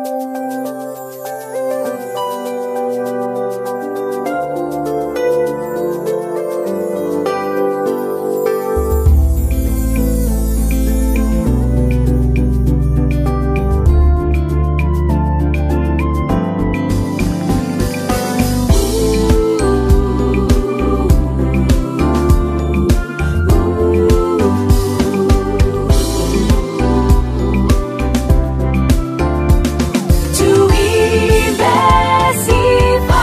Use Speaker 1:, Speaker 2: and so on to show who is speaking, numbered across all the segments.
Speaker 1: Tuimbe sifa.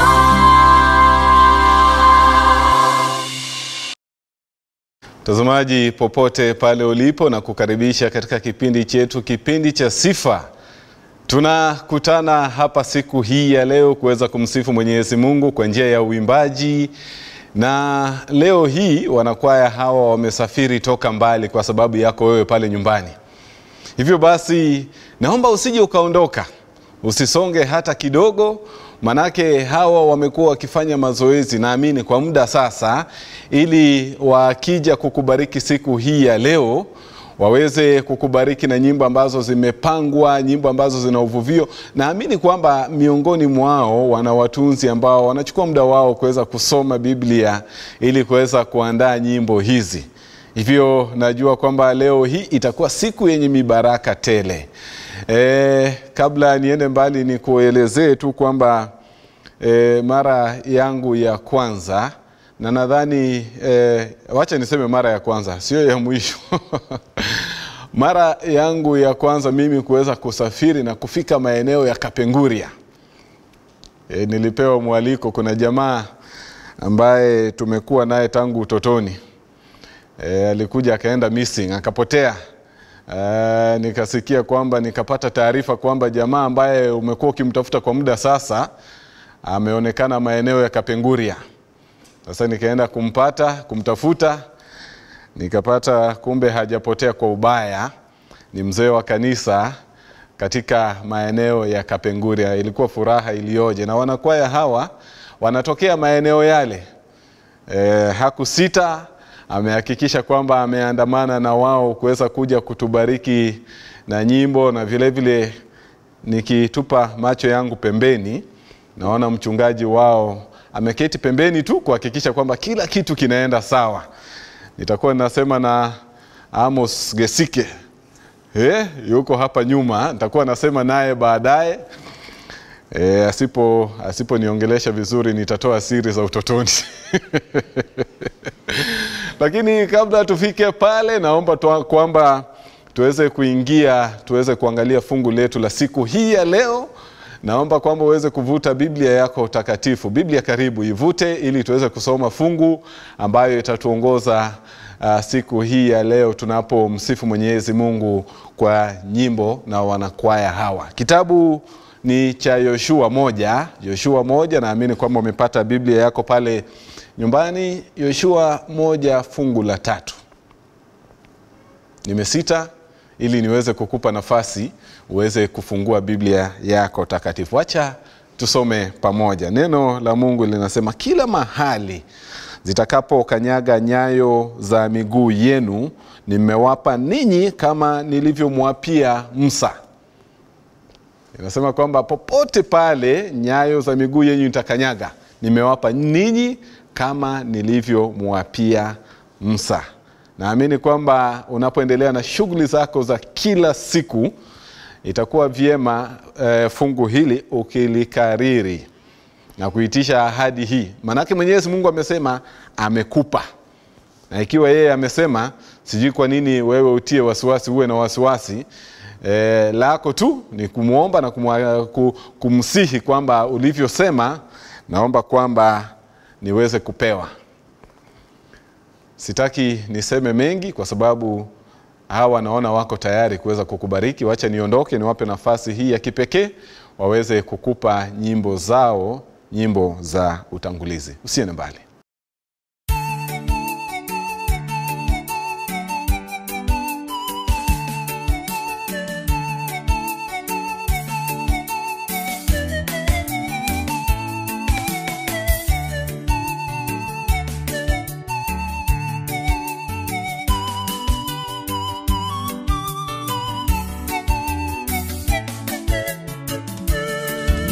Speaker 2: Mtazamaji popote pale ulipo na kukaribisha katika kipindi chetu, kipindi cha sifa. Tunakutana hapa siku hii ya leo kuweza kumsifu Mwenyezi Mungu kwa njia ya uimbaji, na leo hii wanakwaya hawa wamesafiri toka mbali kwa sababu yako wewe pale nyumbani. Hivyo basi, naomba usije ukaondoka, usisonge hata kidogo, manake hawa wamekuwa wakifanya mazoezi, naamini kwa muda sasa, ili wakija kukubariki siku hii ya leo waweze kukubariki na nyimbo ambazo zimepangwa, nyimbo ambazo zina uvuvio. Naamini kwamba miongoni mwao wana watunzi ambao wanachukua muda wao kuweza kusoma Biblia ili kuweza kuandaa nyimbo hizi. Hivyo najua kwamba leo hii itakuwa siku yenye mibaraka tele. E, kabla niende mbali ni kuelezee tu kwamba e, mara yangu ya kwanza na nadhani e, wacha niseme mara ya kwanza sio ya mwisho mara yangu ya kwanza mimi kuweza kusafiri na kufika maeneo ya Kapenguria. E, nilipewa mwaliko. Kuna jamaa ambaye tumekuwa naye tangu utotoni e, alikuja akaenda missing akapotea. E, nikasikia kwamba nikapata taarifa kwamba jamaa ambaye umekuwa ukimtafuta kwa muda sasa ameonekana maeneo ya Kapenguria. Sasa nikaenda kumpata kumtafuta, nikapata kumbe hajapotea kwa ubaya, ni mzee wa kanisa katika maeneo ya Kapenguria. Ilikuwa furaha iliyoje! Na wanakwaya hawa wanatokea maeneo yale. E, hakusita amehakikisha kwamba ameandamana na wao kuweza kuja kutubariki na nyimbo, na vile vile nikitupa macho yangu pembeni, naona mchungaji wao ameketi pembeni tu kuhakikisha kwamba kila kitu kinaenda sawa. Nitakuwa ninasema na Amos Gesike eh, yuko hapa nyuma, nitakuwa nasema naye baadaye. E, asipo asiponiongelesha vizuri nitatoa siri za utotoni lakini kabla tufike pale, naomba tu, kwamba tuweze kuingia tuweze kuangalia fungu letu la siku hii ya leo. Naomba kwamba uweze kuvuta Biblia yako takatifu. Biblia karibu, ivute ili tuweze kusoma fungu ambayo itatuongoza uh, siku hii ya leo tunapomsifu Mwenyezi Mungu kwa nyimbo na wanakwaya hawa. Kitabu ni cha Yoshua moja, Yoshua moja. Naamini kwamba umepata Biblia yako pale nyumbani. Yoshua moja fungu la tatu. Nimesita ili niweze kukupa nafasi uweze kufungua Biblia yako takatifu. Acha tusome pamoja. Neno la Mungu linasema, kila mahali zitakapokanyaga nyayo za miguu yenu nimewapa ninyi, kama nilivyomwapia Musa. Inasema kwamba popote pale nyayo za miguu yenu itakanyaga, nimewapa ninyi kama nilivyomwapia Musa. Naamini kwamba unapoendelea na shughuli zako za kila siku itakuwa vyema eh, fungu hili ukilikariri na kuitisha ahadi hii, maanake Mwenyezi Mungu amesema amekupa, na ikiwa yeye amesema, sijui kwa nini wewe utie wasiwasi, uwe na wasiwasi. E, lako tu ni kumwomba na kumwa, kumsihi kwamba ulivyosema, naomba kwamba niweze kupewa. Sitaki niseme mengi kwa sababu hawa naona wako tayari kuweza kukubariki. Wacha niondoke, niwape nafasi hii ya kipekee waweze kukupa nyimbo zao, nyimbo za utangulizi. Usiende mbali.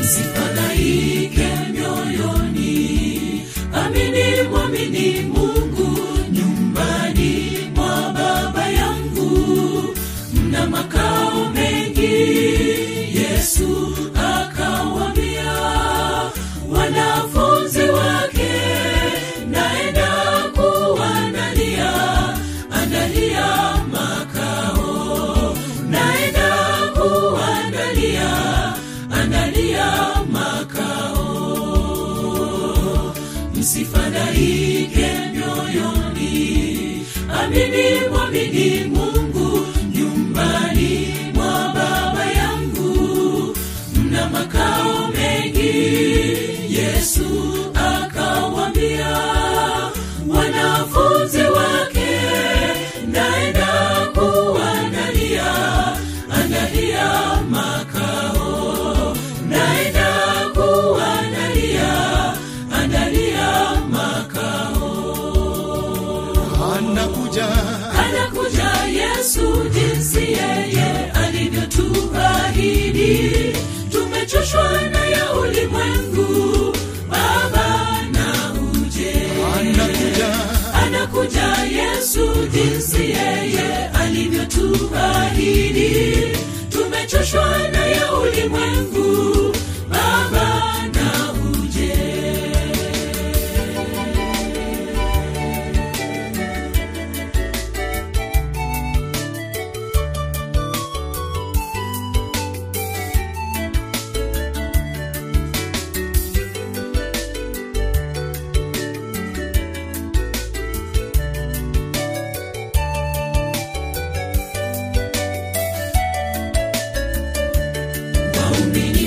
Speaker 3: msifadhaike mioyoni amini mwamini mungu nyumbani mwa baba yangu mna makao mengi yesu akawambia wanafunzi wake naenda kuandalia andalia makao naenda kuandalia andalia makao msifadhaike mioyoni amini mwamini mungu nyumbani mwa baba yangu mna makao mengi yesu akawambia wanafunzi wake naenda kuandalia andalia makao naenda kuandalia andalia makao
Speaker 4: anakuja
Speaker 3: anakuja yesu jinsi yeye alivyotuahidi tumechoshwa na ya ulimwengu baba na uje
Speaker 4: anakuja
Speaker 3: anakuja yesu jinsi yeye alivyotuahidi tumechoshwa na ya ulimwengu baba na uje waumini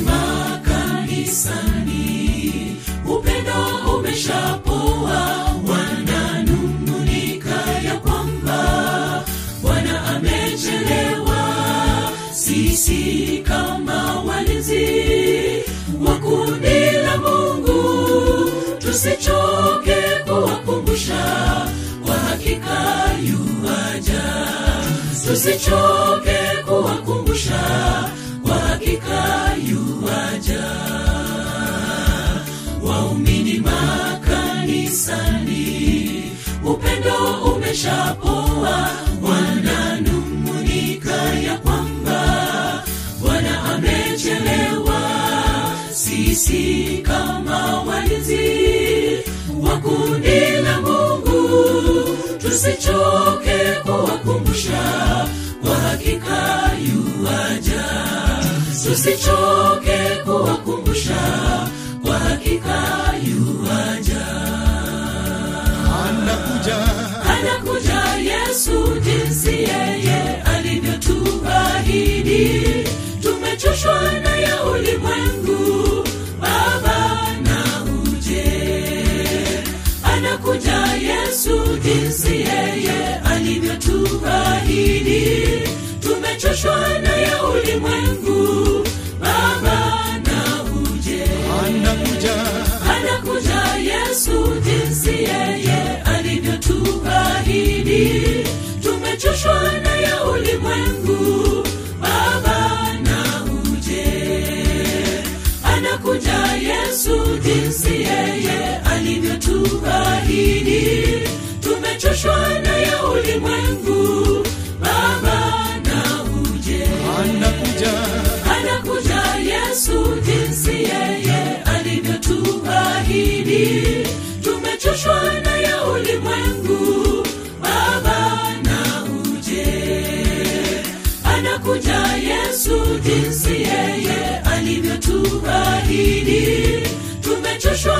Speaker 3: makanisani upendo umeshapoa wananung'unika ya kwamba bwana amechelewa sisi kama walinzi wa kundi la mungu tusichoke kuwakumbusha kwa hakika yuaja tusichoke kuwakumbusha kwa hakika yuaja waumini makanisani upendo umeshapoa wananung'unika ya kwamba bwana amechelewa sisi kama walinzi wa kundi la mungu tusichoke kuwakumbusha kwa hakika yuaja tusichoke kuwakumbusha kwa hakika yuaja
Speaker 4: anakuja
Speaker 3: anakuja yesu jinsi yeye alivyotuahidi tumechoshwa na ya ulimwengu baba na uje anakuja yesu jinsi yeye alivyotuahidi tumechoshwa na ya ulimwengu baba na uje
Speaker 4: anakuja
Speaker 3: anakuja yesu jinsi yeye alivyotuahidi tumechoshwa na ya ulimwengu baba na uje anakuja yesu jinsi yeye alivyotuahidi tumechoshwa na ya ulimwengu baba na uje
Speaker 4: anakuja
Speaker 3: anakuja yesu jinsi yeye alivyotuahidi tumechoshwa na ya ulimwengu baba na uje anakuja yesu jinsi yeye alivyotuahidi tumechoshwa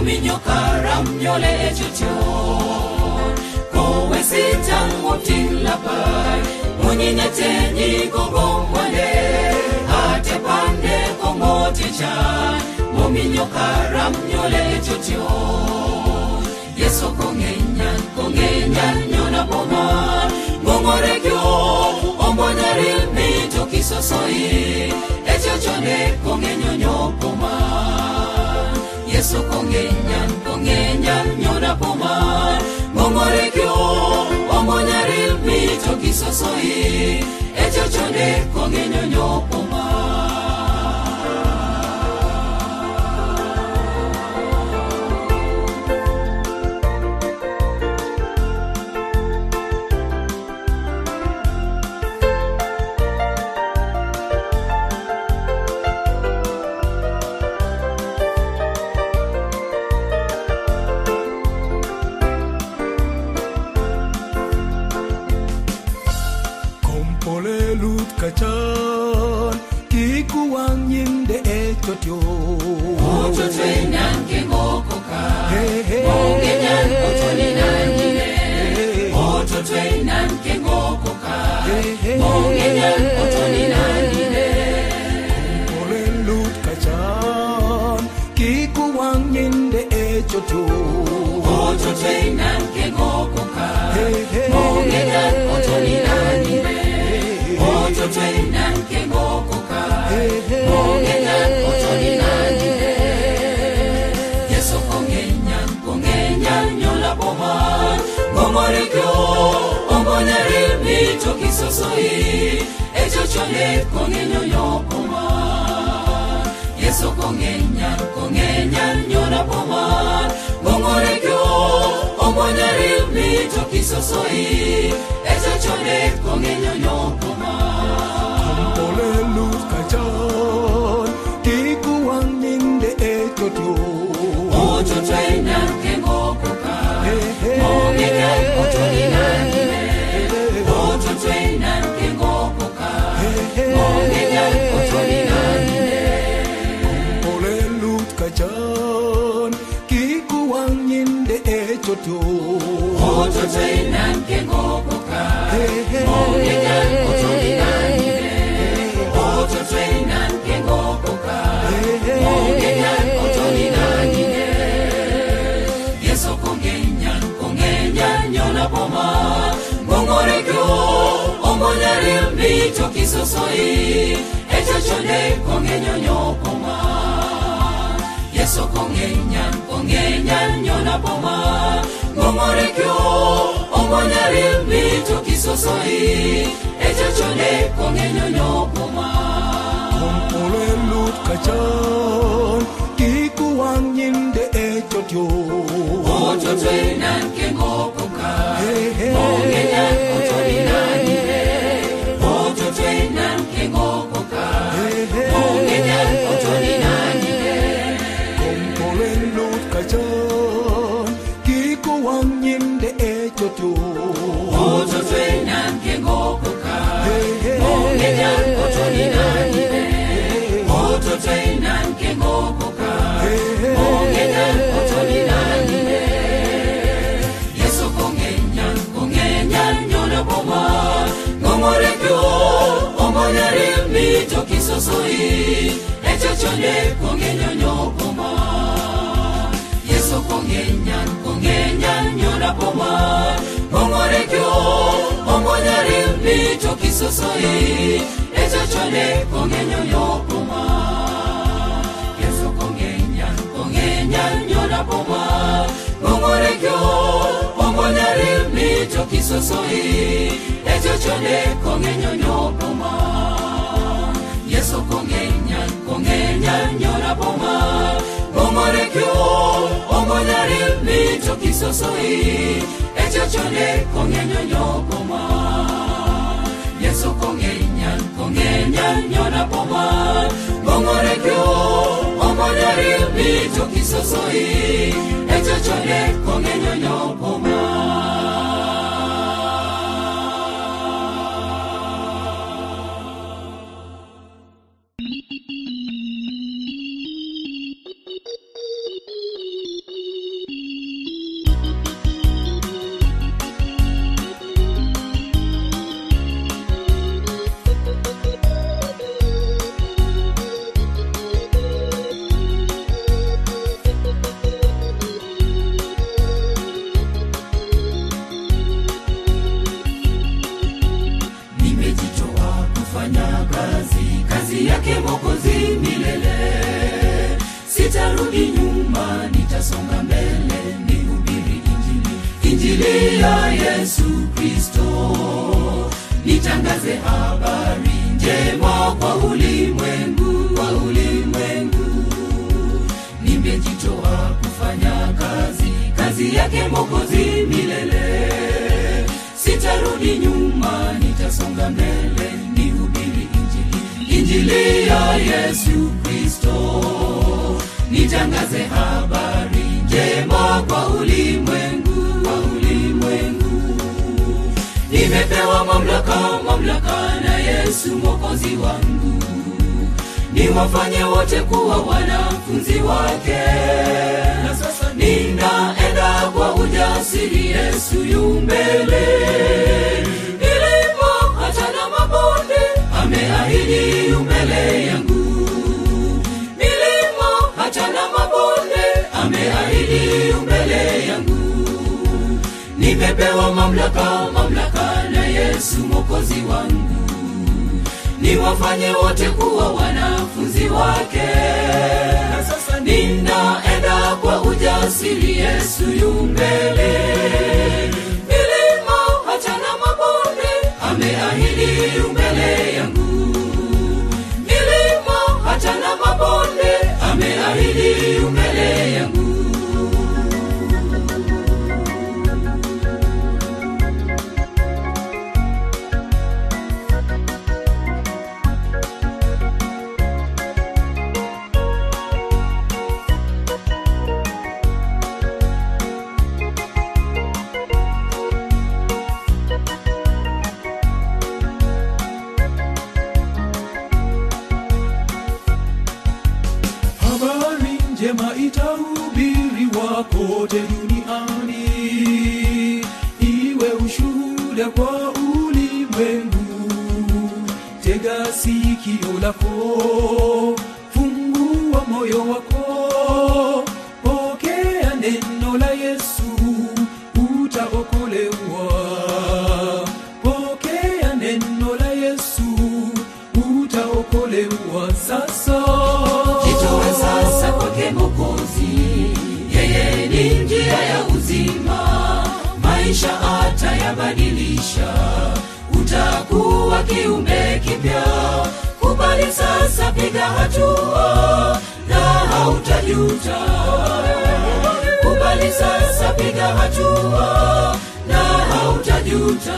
Speaker 3: mominyo karam nyole e chotyo kowe sitango tilapai munyinyete nyigogomwane ate pande komoticha mominyo karam nyole e chotyo yeso kongenyan kongenyan nyona boma ngomorekyo ombonyari mito kisosoi echochone kongenyo nyopoma yeso kongenyan kongenyan nyona boma ngomorekyo ombonyari mito kisosoi echochone kongenyo nyopoma
Speaker 4: Kompole lut kachan Kikuwang yinde echotyo
Speaker 3: Ototwenan kengokoka
Speaker 4: Hey, hey.
Speaker 3: Mongenyan otoninanine Ototwenan kengokoka
Speaker 4: Hey, hey.
Speaker 3: Mongenyan otoninanine
Speaker 4: Kompole lut kachan Kikuwang yinde echotyo
Speaker 3: Ototwenan kengokoka
Speaker 4: Hey, hey.
Speaker 3: Mongenyan otoninanine Ototwenan kengokoka
Speaker 4: Hey, hey.
Speaker 3: Mongenyan otoninanine Yeso kongenyan kongenyan nyola boman Ngomorekyo ombonyari mito kisosoi Echochone kongenyo nyopoma Yeso kongenyan kongenyan nyola boman Ngomorekyo ombonyari mito kisosoi Echochone kongenyo nyopoma
Speaker 4: Kompole lut kachan Kikuwang yinde echotyo
Speaker 3: Ototwenan kengokoka
Speaker 4: Hey, hey.
Speaker 3: Mongenyan otoninanine Ototwenan kengokoka Mongenyan otoninanine
Speaker 4: Kompole lut kachan Kikuwang yinde echotyo
Speaker 3: Ototwenan kengokoka
Speaker 4: Hey, hey.
Speaker 3: Mongenyan otoninanine Ototwenan kengokoka Mongenyan otoninanine Yeso kongenyan kongenyan nyona boma Mongorekyo ombonyari mito kisosoi Echochone kongenyo nyopoma Yeso kongenyan kongenyan nyona boma Mongorekyo ombonyari mito kisosoi Echochone kongenyo nyopoma
Speaker 4: Kompole lut kachan Kikuwang yinde echotyo
Speaker 3: Ototwenan kengokoka
Speaker 4: Hey, hey.
Speaker 3: Mongenyan otoninanine Ototwenan kengokoka
Speaker 4: Hey, hey.
Speaker 3: Mongenyan otoninanine
Speaker 4: Kompole lut kachan Kikuwang yinde echotyo
Speaker 3: Ototwenan kengokoka
Speaker 4: Hey, hey.
Speaker 3: Mongenyan otoninanine Ototwenan kengokoka Mongenyan otoninanine Yeso kongenyan kongenyan nyona boma Ngomorekyo ombonyari mito kisosoi Echochone kongenyo nyopoma Yeso kongenyan kongenyan nyona boma Ngomorekyo ombonyari mito kisosoi Echochone kongenyo nyopoma Yeso kongenyan kongenyan nyona boma Ngomorekyo ombonyari mito kisosoi Echochone kongenyo nyopoma Yeso kongenyan kongenyan nyona boma Ngomorekyo ombonyari mito kisosoi Echochone kongenyo nyopoma Yeso kongenyan kongenyan nyona boma Ngomorekyo ombonyari mito kisosoi Echochone kongenyo nyopoma ya yesu kristo nitangaze habari njema kwa ulimwengu kwa ulimwengu nimejitoa kufanya kazi kazi yake mokozi milele sitarudi nyuma nitasonga mbele nihubiri injili injili ya yesu kristo nitangaze habari njema kwa ulimwengu kwa ulimwengu nimepewa mamlaka mamlaka na yesu mwokozi wangu niwafanye wote kuwa wanafunzi wake na sasa ninaenda kwa ujasiri yesu yu mbele milima hata na mabonde ameahidi yu mbele yangu milima hata na mabonde ameahidi yu mbele yangu nimepewa mamlaka mamlaka na yesu mwokozi wangu niwafanye wote kuwa wanafunzi wake na sasa ninaenda kwa ujasiri yesu yu mbele milima hata na mabonde ameahidi yu mbele yangu milima hata na mabonde ameahidi yu mbele yangu
Speaker 4: habari njema itahubiriwa kote duniani iwe ushuhuda kwa ulimwengu tega sikio lako fungua moyo wako pokea neno la yesu utaokolewa pokea neno la yesu utaokolewa sasa
Speaker 3: jitoe sasa kwake mokozi yeye ni njia ya uzima maisha atayabadilisha utakuwa kiumbe kipya kubali sasa piga hatua na hautajuta kubali sasa piga hatua na hautajuta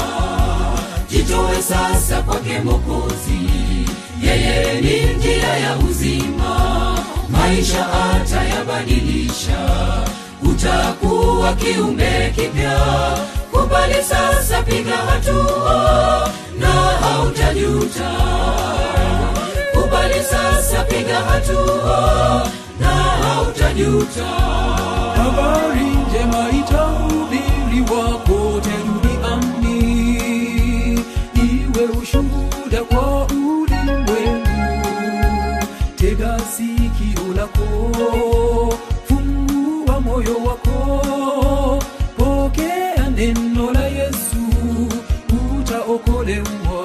Speaker 3: jitoe sasa kwake mokozi yeye ni njia ya uzima maisha atayabadilisha utakuwa kiumbe kipya kubali sasa piga hatua na hautajuta kubali sasa piga hatua na hautajuta
Speaker 4: habari njema itahubiriwa kote duniani iwe ushuhuda kwa ulimwengu tega sikio lako fungua moyo wako pokea neno la yesu utaokolewa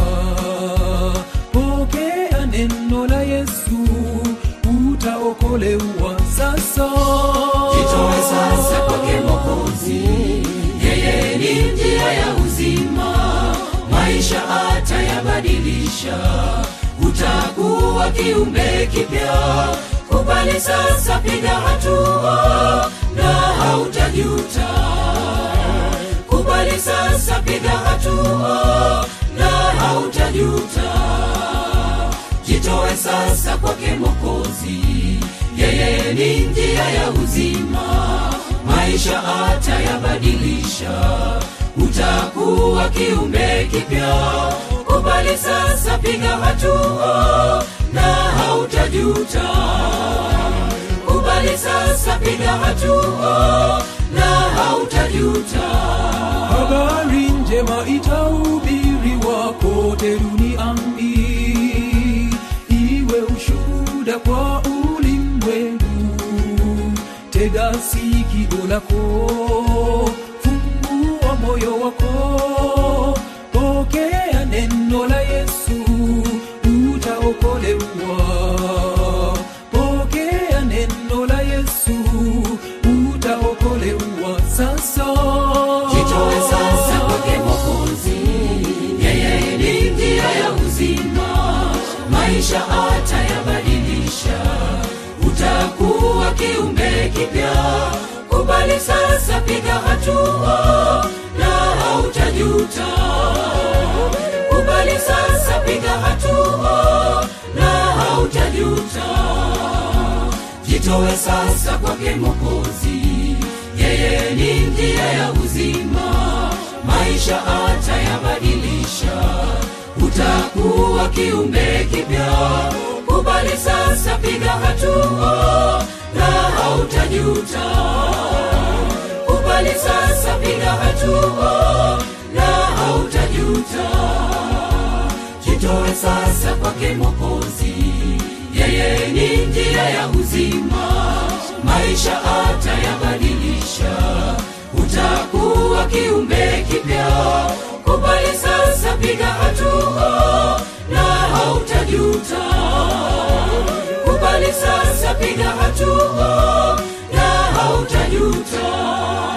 Speaker 4: pokea neno la yesu utaokolewa sasa
Speaker 3: jitoe sasa kwake mokozi yeye ni njia ya uzima maisha atayabadilisha utakuwa kiumbe kipya kubali sasa piga hatua na hautajuta kubali sasa piga hatua na hautajuta jitoe sasa kwake mokozi yeye ni njia ya uzima maisha atayabadilisha utakuwa kiumbe kipya kubali sasa piga hatua na hautajuta kubali sasa piga hatua na hautajuta
Speaker 4: habari njema itahubiriwa kote duniani iwe ushuhuda kwa ulimwengu tega sikio lako fungua moyo wako pokea neno la yesu utaokolewa pokea neno la yesu utaokolewa sasa
Speaker 3: jitoe maisha atayabadilisha utakuwa kiumbe kipya kubali sasa piga hatua na hautajuta kubali sasa piga hatua na hautajuta jitowe sasa kwake mokozi yeye ni njia ya uzima maisha atayabadilisha utakuwa kiumbe kipya kubali sasa piga hatua na hautajuta kubali sasa piga hatua na hautajuta jitoe sasa kwake mokozi yeye ni njia ya uzima maisha atayabadilisha utakuwa kiumbe kipya kubali sasa piga hatua na hautajuta kubali sasa piga hatua na hautajuta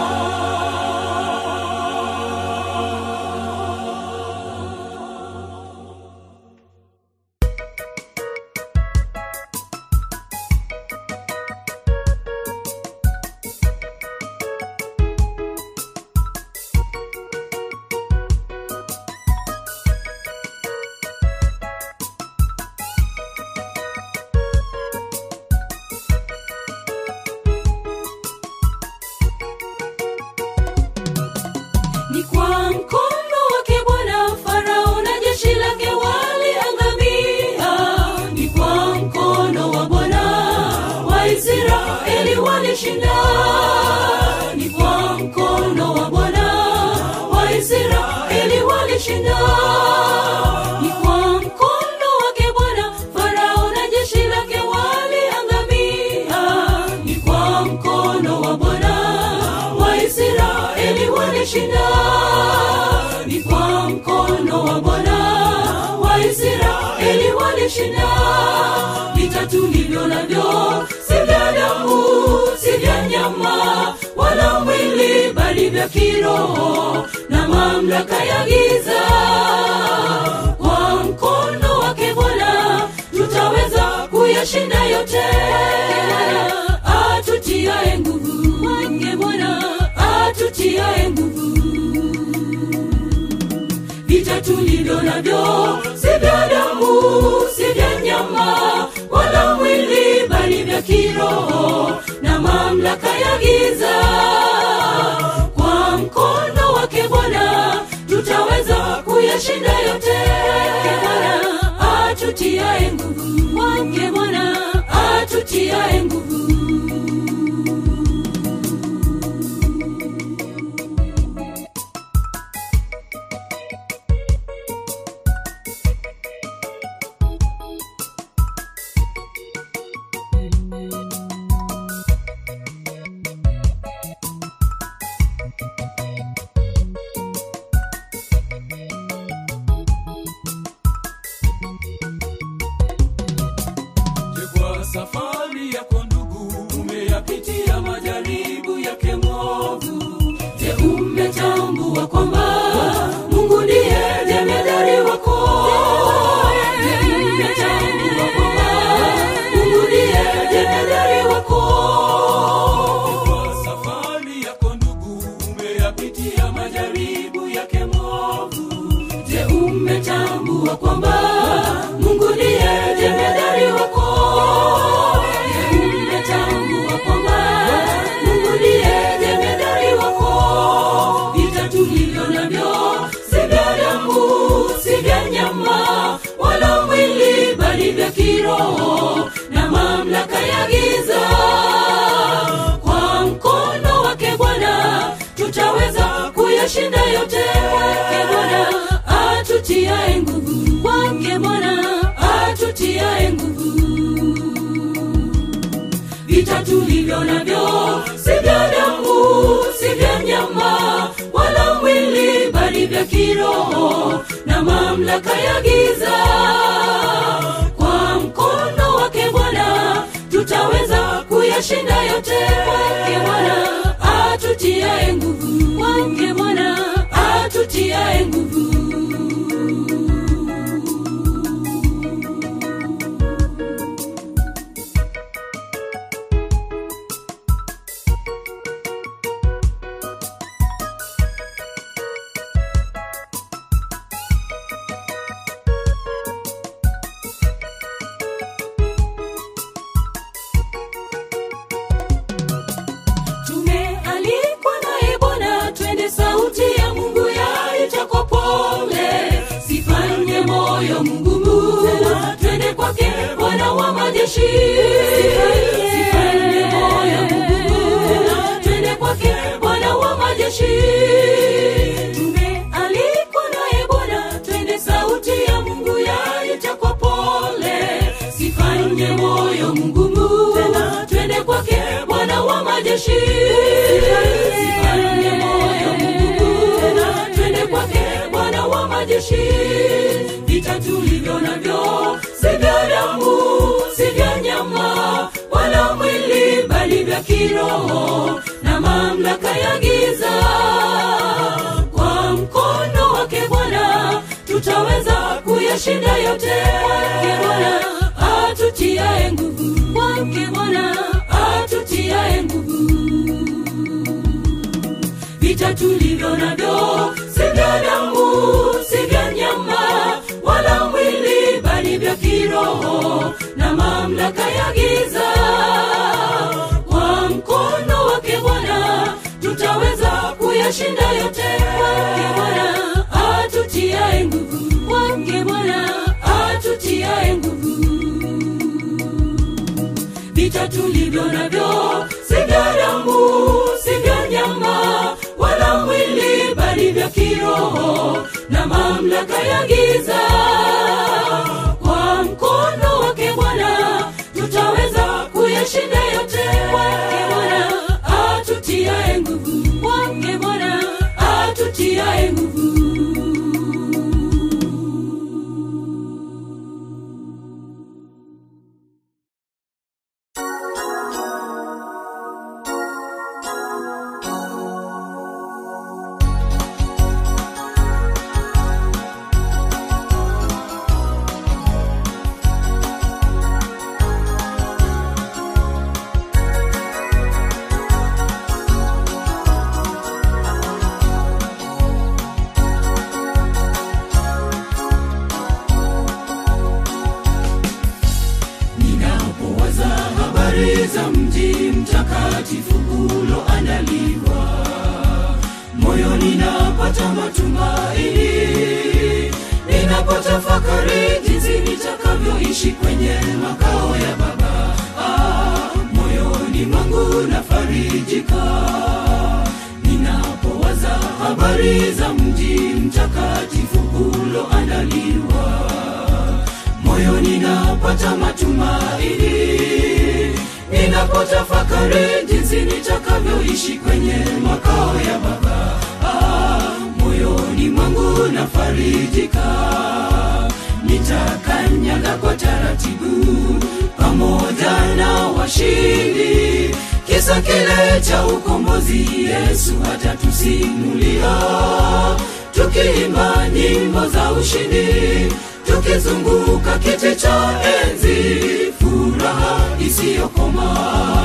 Speaker 3: ni kwa mkono wake bwana farao na jeshi lake waliangamia ni kwa mkono wa bwana waisraeli walishinda ni kwa mkono wa bwana waisraeli walishinda ni kwa mkono wake bwana farao na jeshi lake waliangamia ni kwa mkono wa bwana waisraeli walishinda ni kwa mkono wa bwana waisraeli walishinda vita tulivyo navyo si vya damu si vya nyama wala mwili bali vya kiroho na mamlaka ya giza kwa mkono wake bwana tutaweza kuyashinda yote atutiae nguvu wake bwana atutiae nguvu vita tulivyo navyo si vya damu si vya nyama wala mwili bali vya kiroho na mamlaka ya giza kwa mkono wake bwana tutaweza kuyashinda yote Bwana atutiae nguvu wake bwana atutiae nguvu
Speaker 4: Je, kwa safari yako ndugu umeyapitia majaribu yake mwovu
Speaker 3: je umetambua kwamba mungu ndiye jemedari wako je umetambua kwamba mungu ndiye jemedari wako
Speaker 4: kwa safari yako ndugu umeyapitia majaribu yake mwovu
Speaker 3: je umetambua kwamba mungu ndiye jemedari wako je umetambua kwamba mungu ndiye jemedari wako vita tulivyo navyo si vya damu si vya nyama wala mwili bali vya kiroho na mamlaka ya giza kwa mkono wake bwana tutaweza kuyashinda yote wake bwana atutiae nguvu wake bwana atutiae nguvu vita tulivyo navyo si vya damu si vya nyama wala mwili bali vya kiroho na mamlaka ya giza kwa mkono wake bwana tutaweza kuyashinda yote wake bwana atutiae nguvu wake bwana atutiae nguvu majeshi sifanye moyo mgumu twende kwake bwana wa majeshi tumealikwa naye bwana twende sauti ya mungu yaita kwa pole sifanye moyo mgumu twende kwake bwana wa majeshi sifanye moyo mgumu twende kwake bwana wa majeshi vita tulivyo navyo si vya damu si vya nyama wala mwili bali vya kiroho na mamlaka ya giza kwa mkono wake bwana tutaweza kuyashinda yote wake bwana atutiae nguvu wake bwana atutiae nguvu vita tulivyo navyo si vya damu si vya nyama wala mwili bali vya kiroho na mamlaka ya giza kwa mkono wake bwana tutaweza kuyashinda yote wake bwana atutiae nguvu wake bwana atutiae nguvu vita tulivyo navyo si vya damu si vya nyama wala mwili bali vya kiroho na mamlaka ya giza kwa mkono wake bwana tutaweza kuyashinda yote wake bwana atutiae nguvu wake bwana atutiae nguvu ninapowaza habari za mji mtakatifu uloandaliwa moyo ninapata matumaini ninapotafakari jinsi nitakavyoishi kwenye makao ya baba ah, moyoni mwangu nafarijika ninapowaza habari za mji mtakatifu uloandaliwa moyoni napata matumaini ninapotafakari jinsi nitakavyoishi kwenye makao ya baba ah, moyoni mwangu nafarijika nitakanyaga kwa taratibu pamoja na washindi kisa kile cha ukombozi yesu hatatusimulia tukiimba nyimbo za ushindi tukizunguka kiti cha enzi furaha isiyokoma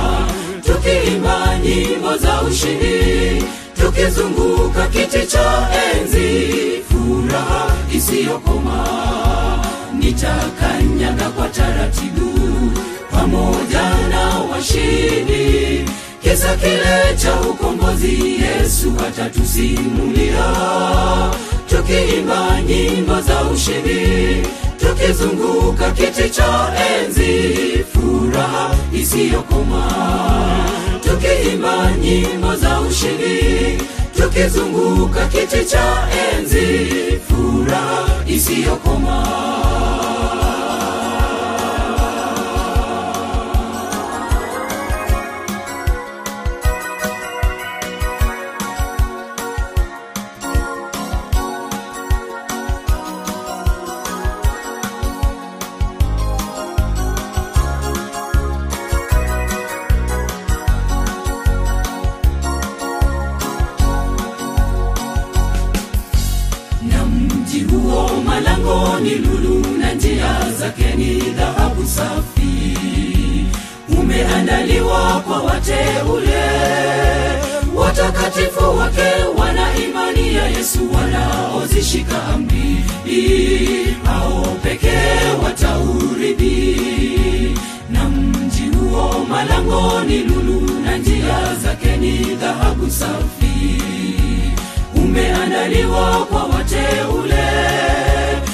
Speaker 3: tukiimba nyimbo za ushindi tukizunguka kiti cha enzi furaha isiyokoma nitakanyaga kwa taratibu pamoja na washindi kisa kile cha ukombozi yesu hatatusimulia tukiimba nyimbo za ushindi tukizunguka kiti cha enzi furaha isiyokoma tukiimba nyimbo za ushindi tukizunguka kiti cha enzi furaha isiyokoma na mji huo malangoni lulu na njia zake ni dhahabu safi umeandaliwa kwa wateule watakatifu wake wana imani ya yesu wanaozishika amri hao pekee watauridhi na mji huo malangoni lulu na njia zake ni dhahabu safi umeandaliwa kwa wateule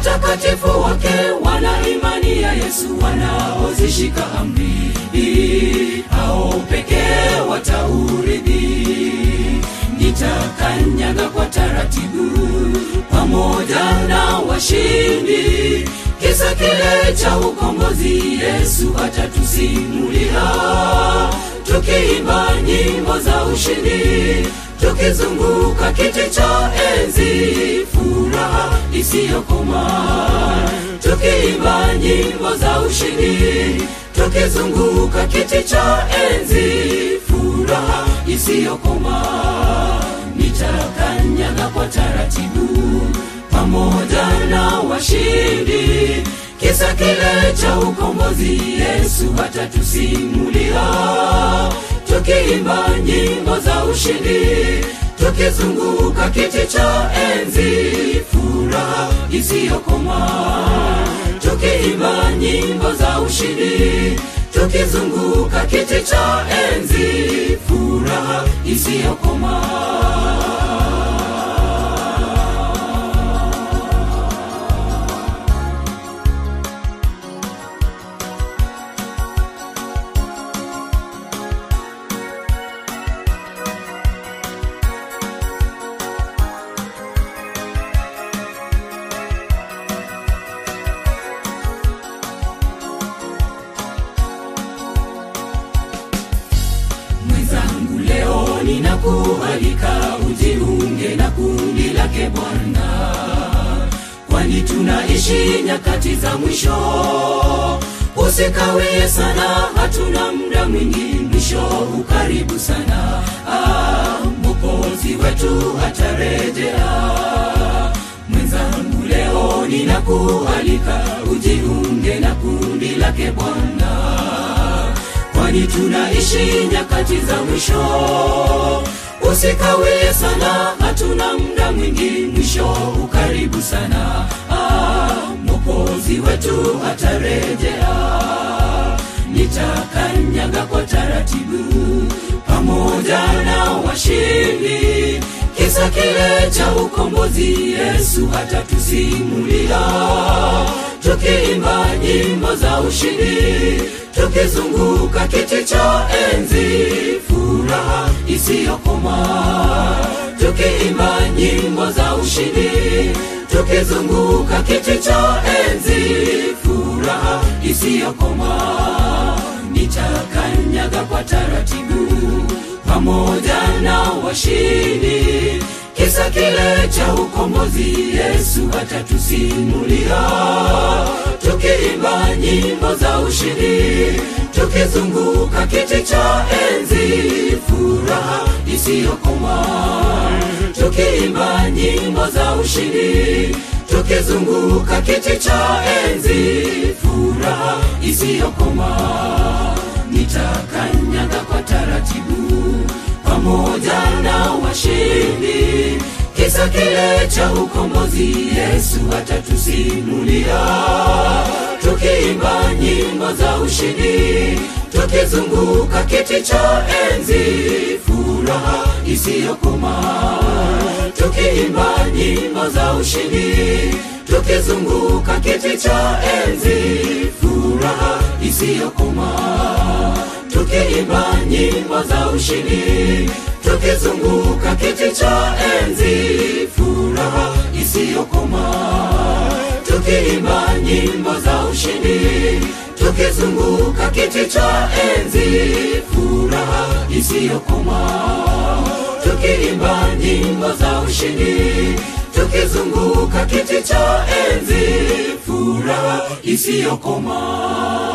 Speaker 3: watakatifu wake wana imani ya yesu wanaozishika amri hao pekee wataurithi nitakanyaga kwa taratibu pamoja na washindi kisa kile cha ukombozi yesu atatusimulia tukiimba nyimbo za ushindi tukizunguka kiti cha enzi furaha isiyokoma tukiimba nyimbo za ushindi tukizunguka kiti cha enzi furaha isiyokoma nitakanyaga kwa taratibu pamoja na washindi kisa kile cha ukombozi yesu atatusimulia tukiimba nyimbo za ushindi tukizunguka kiti cha enzi furaha isiyokoma tukiimba nyimbo za ushindi tukizunguka kiti cha enzi furaha isiyokoma mwenzangu leo ninakualika ujiunge na kundi lake bwana kwani tunaishi nyakati za mwisho usikawie sana hatuna muda mwingi mwisho ukaribu sana ah, mokozi wetu atarejea mwenzangu leo ninakualika ujiunge na kundi lake bwana kwani tunaishi nyakati za mwisho usikawie sana hatuna muda mwingi mwisho ukaribu sana ah, mokozi wetu atarejea nitakanyaga kwa taratibu pamoja na washindi kisa kile cha ukombozi yesu atatusimulia tukiimba nyimbo za ushindi tukizunguka kiti cha enzi furaha isiyokoma tukiimba nyimbo za ushindi tukizunguka kiti cha enzi furaha isiyokoma nitakanyaga kwa taratibu pamoja na washindi kisa kile cha ukombozi yesu atatusimulia tukiimba nyimbo za ushindi tukizunguka kiti cha enzi furaha isiyokoma tukiimba nyimbo za ushindi tukizunguka kiti cha enzi furaha isiyokoma nitakanyaga kwa taratibu pamoja na washindi kisa kile cha ukombozi yesu atatusimulia tukiimba nyimbo za ushindi tukizunguka kiti cha enzi furaha isiyokoma tukiimba nyimbo za ushindi tukizunguka kiti cha enzi furaha isiyokoma tukiimba nyimbo za ushindi tukizunguka kiti cha enzi furaha isiyokoma tukiimba nyimbo za ushindi tukizunguka kiti cha enzi furaha isiyokoma tukiimba nyimbo za ushindi tukizunguka kiti cha enzi furaha isiyokoma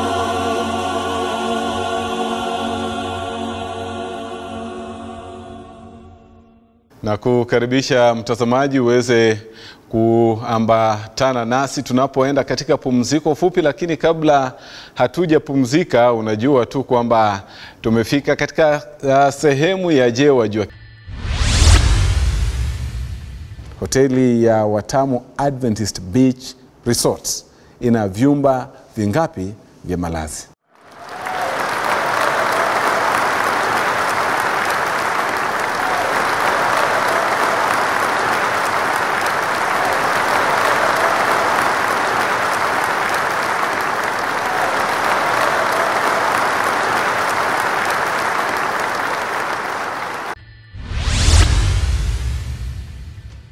Speaker 2: na kukaribisha mtazamaji uweze kuambatana nasi tunapoenda katika pumziko fupi, lakini kabla hatujapumzika, unajua tu kwamba tumefika katika uh, sehemu ya Je, wajua hoteli ya Watamu Adventist Beach Resorts ina vyumba vingapi vya malazi?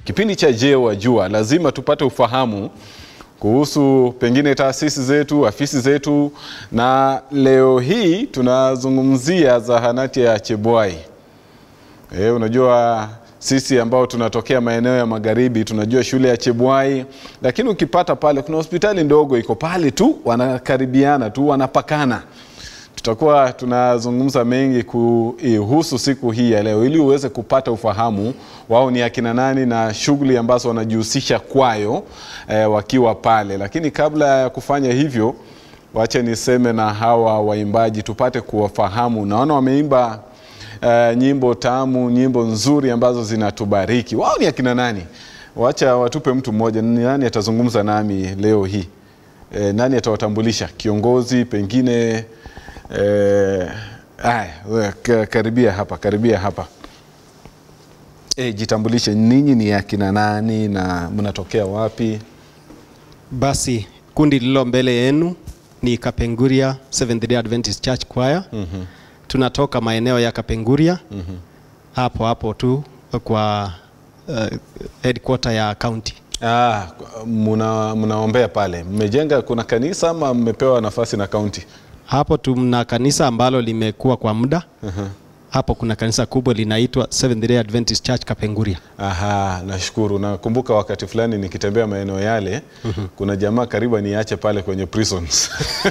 Speaker 2: Kipindi cha Je Wajua, lazima tupate ufahamu kuhusu pengine taasisi zetu, afisi zetu, na leo hii tunazungumzia zahanati ya Chebwai. E, unajua sisi ambao tunatokea maeneo ya magharibi tunajua shule ya Chebwai, lakini ukipata pale kuna hospitali ndogo iko pale tu, wanakaribiana tu, wanapakana. Tutakuwa tunazungumza mengi kuhusu siku hii ya leo, ili uweze kupata ufahamu wao ni akina nani na shughuli ambazo wanajihusisha kwayo eh, wakiwa pale. Lakini kabla ya kufanya hivyo, wache niseme na hawa waimbaji tupate kuwafahamu. Naona wameimba uh, nyimbo tamu, nyimbo nzuri ambazo zinatubariki. Wao ni akina nani? Wacha watupe mtu mmoja. Ni nani atazungumza nami leo hii? E, nani atawatambulisha? Kiongozi pengine? E, aya, we, ka- karibia hapa, karibia hapa. E, jitambulishe, ninyi ni akina nani na mnatokea wapi?
Speaker 5: Basi kundi lililo mbele yenu ni Kapenguria Seventh Day Adventist Church Choir. mm-hmm. Tunatoka maeneo ya Kapenguria mm-hmm. hapo hapo tu kwa uh, headquarter ya county.
Speaker 2: Ah, muna, mnaombea pale, mmejenga kuna kanisa ama mmepewa nafasi na kaunti?
Speaker 5: Hapo tuna kanisa ambalo limekuwa kwa muda uh-huh. Hapo kuna kanisa kubwa linaitwa Seventh Day Adventist Church Kapenguria.
Speaker 2: Aha, nashukuru. Nakumbuka wakati fulani nikitembea maeneo yale kuna jamaa karibu niache pale kwenye prisons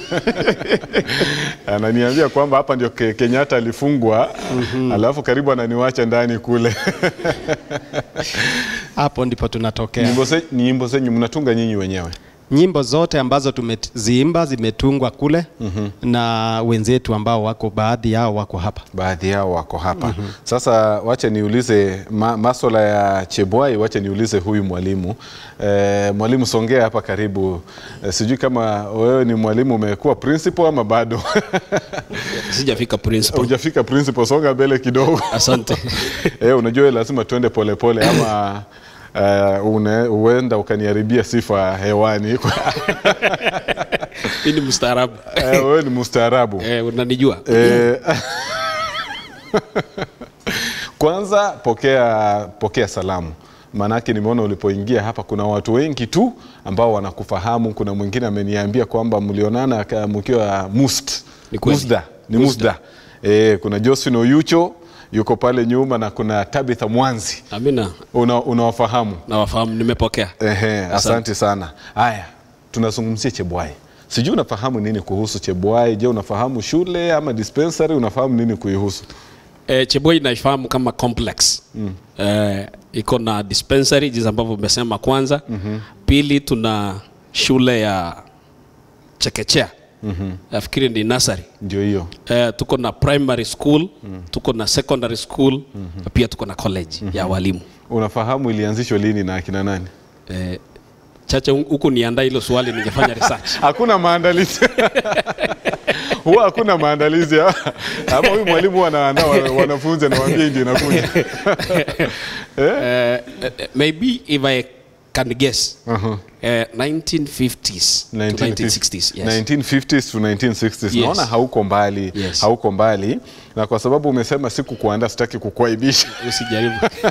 Speaker 2: ananiambia kwamba hapa ndio Ke- Kenyatta alifungwa alafu karibu ananiwacha ndani kule.
Speaker 5: Hapo ndipo tunatokea.
Speaker 2: Nyimbo ze- nyimbo zenyu mnatunga nyinyi wenyewe?
Speaker 5: Nyimbo zote ambazo tumeziimba zimetungwa kule na wenzetu ambao wako baadhi yao wako hapa.
Speaker 2: baadhi yao wako hapa sasa wache niulize ma, maswala ya chebwai wache niulize huyu mwalimu e, mwalimu songea hapa karibu e, sijui kama wewe ni mwalimu umekuwa principal ama bado
Speaker 6: sijafika principal.
Speaker 2: hujafika principal songa mbele kidogo
Speaker 6: Asante.
Speaker 2: e, unajua lazima tuende polepole ama Uh, une, uenda ukaniharibia sifa hewani
Speaker 6: Mimi ni mstaarabu.
Speaker 2: Eh, wewe ni mustaarabu
Speaker 6: Eh, unanijua.
Speaker 2: Eh, kwanza pokea, pokea salamu maanake nimeona ulipoingia hapa kuna watu wengi tu ambao wanakufahamu. Kuna mwingine ameniambia kwamba mlionana ka- mkiwa must
Speaker 6: Ni kweli.
Speaker 2: musda ni musda, Eh, kuna Josephine Oyucho yuko pale nyuma na kuna Tabitha Mwanzi
Speaker 6: Amina.
Speaker 2: Una- unawafahamu
Speaker 6: Nawafahamu, nimepokea.
Speaker 2: Ehe, asante sana. Haya, tunazungumzia Chebwai. Sijui unafahamu nini kuhusu Chebwai? Je, unafahamu shule ama dispensary? Unafahamu nini kuihusu?
Speaker 6: Eh, Cheboi naifahamu kama complex. Mm. Eh, iko na dispensary jinsi ambavyo umesema kwanza. Mm-hmm. Pili tuna shule ya chekechea. Mm-hmm. Nafikiri ni nursery.
Speaker 2: Ndio hiyo.
Speaker 6: Eh, tuko na primary school, mm. tuko na secondary school, mm-hmm. pia tuko na college mm-hmm. ya walimu.
Speaker 2: Unafahamu ilianzishwa lini na akina nani?
Speaker 6: Eh, chache huku niandaa hilo swali ningefanya research.
Speaker 2: Hakuna maandalizi huwa hakuna maandalizi ama huyu mwalimu huwa anaandaa wa- wanafunzi anawaambia ndio inakuja.
Speaker 6: uh, maybe if I can guess, uh-huh. uh, 1950s to 1960s. Yes.
Speaker 2: 1950s to 1960s.
Speaker 6: Yes.
Speaker 2: Naona hauko mbali,
Speaker 6: Yes.
Speaker 2: hauko mbali, na kwa sababu umesema siku kuandaa, sitaki kukuaibisha.
Speaker 6: Usijaribu.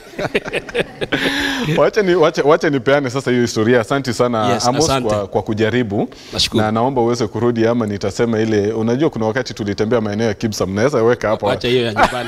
Speaker 2: wacha, ni, wacha, wacha nipeane sasa hiyo historia. Asante sana
Speaker 6: Yes,
Speaker 2: Amos
Speaker 6: asante.
Speaker 2: kwa, kwa kujaribu
Speaker 6: Nashukuru.
Speaker 2: na naomba uweze kurudi ama nitasema ile, unajua kuna wakati tulitembea maeneo ya Kibsa, mnaweza weka hapo
Speaker 6: Wacha hiyo ya nyumbani.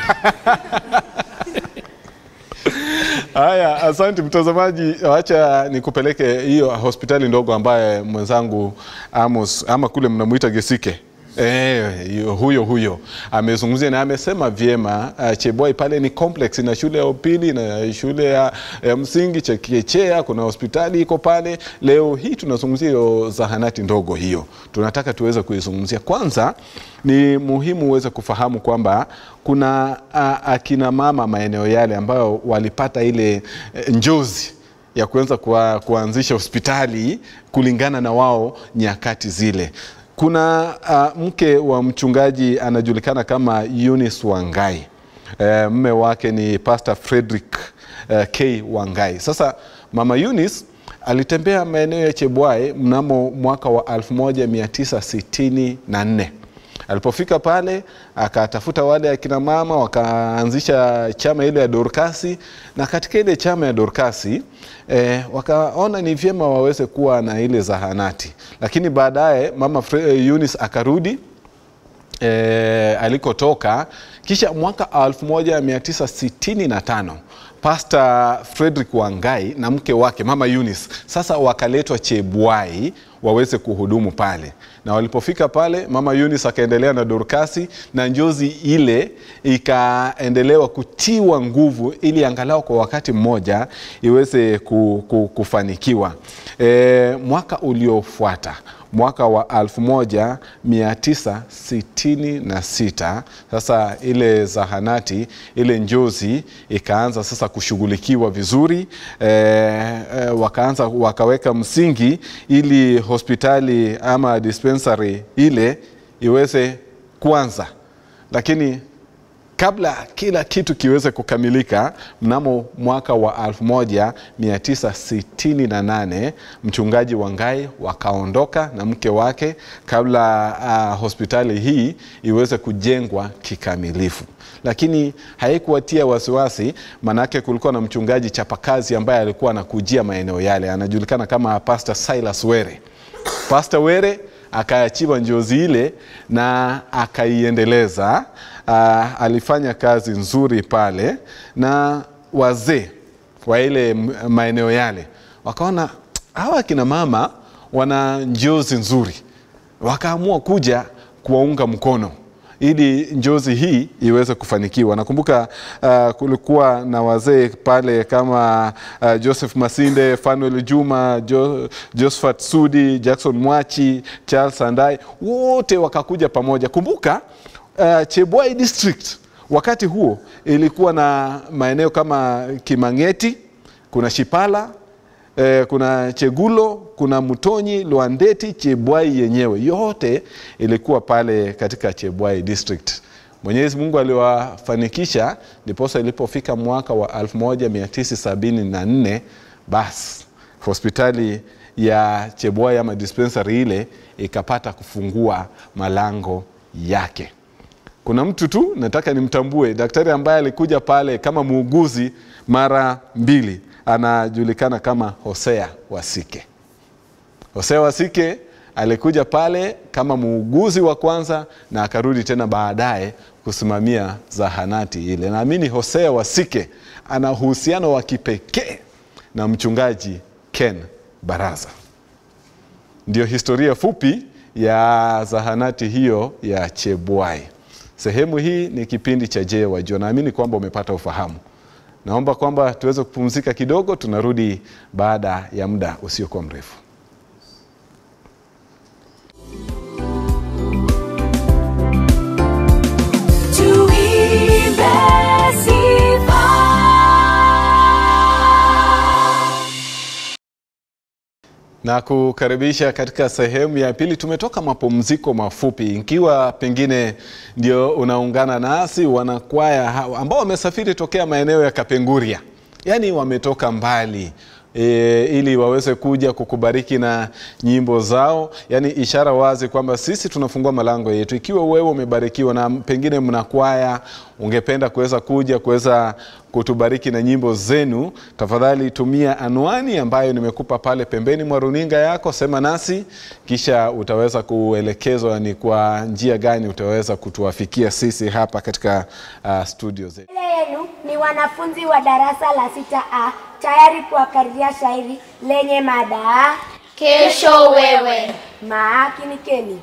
Speaker 2: Haya, asante mtazamaji, wacha nikupeleke hiyo hospitali ndogo ambaye mwenzangu Amos ama kule mnamuita Gesike Eh, yu- huyo huyo amezungumzia na amesema vyema. Uh, Chebwai pale ni complex, na shule ya upili na shule ya, ya msingi chekechea, kuna hospitali iko pale. Leo hii tunazungumzia hiyo zahanati ndogo hiyo, tunataka tuweze kuizungumzia. Kwanza ni muhimu uweze kufahamu kwamba kuna uh, akina mama maeneo yale ambayo walipata ile eh, njozi ya kuanza kuwa, kuanzisha hospitali kulingana na wao nyakati zile. Kuna uh, mke wa mchungaji anajulikana kama Eunice Wangai. Uh, mme wake ni Pastor Frederick uh, K Wangai. Sasa mama Eunice alitembea maeneo ya Chebwai mnamo mwaka wa 1964 Alipofika pale akatafuta wale akina mama, wakaanzisha chama ile ya Dorkasi, na katika ile chama ya Dorkasi eh, wakaona ni vyema waweze kuwa na ile zahanati, lakini baadaye mama Fre- eh, Eunice akarudi e, alikotoka kisha mwaka 1965 Pastor Frederick Wangai na mke wake mama Eunice sasa wakaletwa Chebwai waweze kuhudumu pale, na walipofika pale mama Eunice akaendelea na Dorkasi na njozi ile ikaendelewa kutiwa nguvu ili angalau kwa wakati mmoja iweze ku, ku, kufanikiwa. E, mwaka uliofuata mwaka wa 1966 sasa ile zahanati ile njozi ikaanza sasa kushughulikiwa vizuri e, e, wakaanza wakaweka msingi ili hospitali ama dispensary ile iweze kuanza lakini kabla kila kitu kiweze kukamilika mnamo mwaka wa 1968 mchungaji Wangai wakaondoka na mke wake kabla uh, hospitali hii iweze kujengwa kikamilifu lakini haikuwatia wasiwasi manake kulikuwa na mchungaji chapakazi ambaye alikuwa anakujia maeneo yale anajulikana kama Pastor Silas Were Pastor Were akaachiwa njozi ile na akaiendeleza. Uh, alifanya kazi nzuri pale, na wazee wa ile m- maeneo yale wakaona hawa akina mama wana njozi nzuri, wakaamua kuja kuwaunga mkono ili njozi hii iweze kufanikiwa. Nakumbuka uh, kulikuwa na wazee pale kama uh, Joseph Masinde, Fanuel Juma, jo, Josephat Sudi, Jackson Mwachi, Charles Sandai, wote wakakuja pamoja. Kumbuka uh, Chebwai district wakati huo ilikuwa na maeneo kama Kimang'eti, kuna Shipala, eh, kuna Chegulo, kuna Mutonyi, Lwandeti, Chebwai yenyewe yote ilikuwa pale katika Chebwai district. Mwenyezi Mungu aliwafanikisha, ndiposa ilipofika mwaka wa 1974 basi hospitali ya Chebwai ama dispensary ile ikapata kufungua malango yake kuna mtu tu nataka nimtambue, daktari ambaye alikuja pale kama muuguzi mara mbili, anajulikana kama Hosea Wasike. Hosea Wasike alikuja pale kama muuguzi wa kwanza na akarudi tena baadaye kusimamia zahanati ile. Naamini Hosea Wasike ana uhusiano wa kipekee na mchungaji Ken Baraza. Ndio historia fupi ya zahanati hiyo ya Chebwai. Sehemu hii ni kipindi cha Je Wajua. Naamini kwamba umepata ufahamu. Naomba kwamba tuweze kupumzika kidogo, tunarudi baada ya muda usiokuwa mrefu.
Speaker 1: Tuimbe sifa.
Speaker 2: na kukaribisha katika sehemu ya pili. Tumetoka mapumziko mafupi, ikiwa pengine ndio unaungana nasi, wanakwaya hawa ambao wamesafiri tokea maeneo ya Kapenguria, yaani wametoka mbali E, ili waweze kuja kukubariki na nyimbo zao, yaani ishara wazi kwamba sisi tunafungua malango yetu. Ikiwa wewe umebarikiwa na pengine mna kwaya, ungependa kuweza kuja kuweza kutubariki na nyimbo zenu, tafadhali tumia anwani ambayo nimekupa pale pembeni mwa runinga yako, sema nasi, kisha utaweza kuelekezwa ni kwa njia gani utaweza kutuwafikia sisi hapa katika uh, studio zetu.
Speaker 7: Mbele yenu ni wanafunzi wa darasa la sita A tayari kuwakariria shairi lenye mada
Speaker 8: Kesho wewe
Speaker 7: maakinikeni.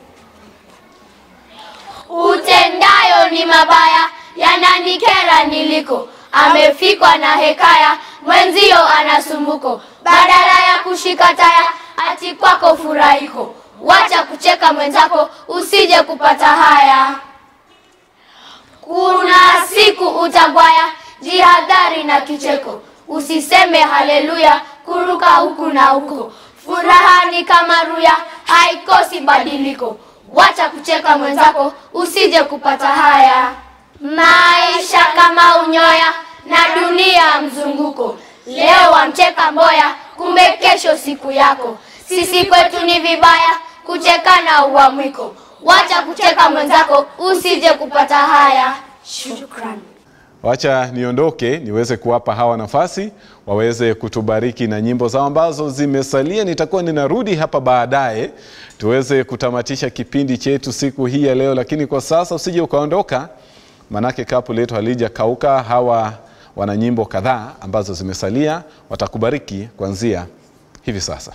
Speaker 8: utendayo ni mabaya, yananikera niliko. Amefikwa na hekaya, mwenzio anasumbuko. Badala ya kushika taya, ati kwako furahiko. Wacha kucheka mwenzako, usije kupata haya. Kuna siku utagwaya, jihadhari na kicheko. Usiseme haleluya, kuruka huku na huko. Furaha ni kama ruya, haikosi badiliko. Wacha kucheka mwenzako, usije kupata haya. Maisha kama unyoya na dunia mzunguko. Leo wamcheka mboya, kumbe kesho siku yako. Sisi kwetu ni vibaya kuchekana uamwiko. wacha kucheka mwenzako usije kupata haya
Speaker 7: Shukran.
Speaker 2: Wacha niondoke niweze kuwapa hawa nafasi waweze kutubariki na nyimbo zao ambazo zimesalia. Nitakuwa ninarudi hapa baadaye tuweze kutamatisha kipindi chetu siku hii ya leo, lakini kwa sasa usije ukaondoka, manake kapu letu halijakauka. Hawa wana nyimbo kadhaa ambazo zimesalia, watakubariki kuanzia hivi sasa.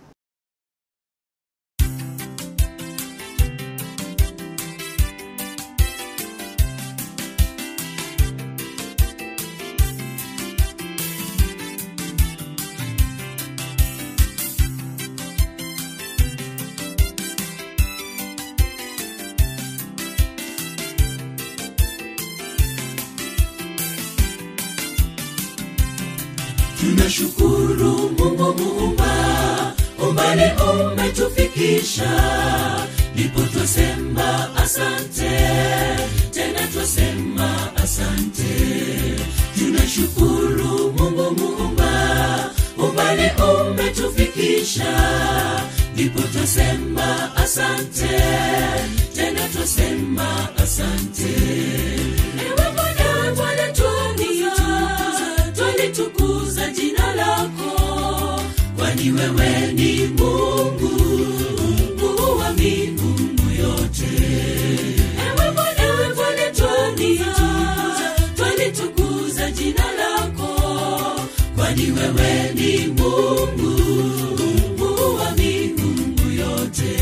Speaker 3: tunashukuru mungu muumba umbali umetufikisha ndipo twasema asante tena twasema asante tunashukuru mungu muumba umbali umetufikisha ndipo twasema asante tena twasema asante ewe bwana bwana twalitukuza twalitukuza jina lako kwani wewe ni mungu mungu wa miungu yote ewe bwana ewe bwana twalitukuza twalitukuza jina lako kwani wewe ni mungu mungu wa miungu yote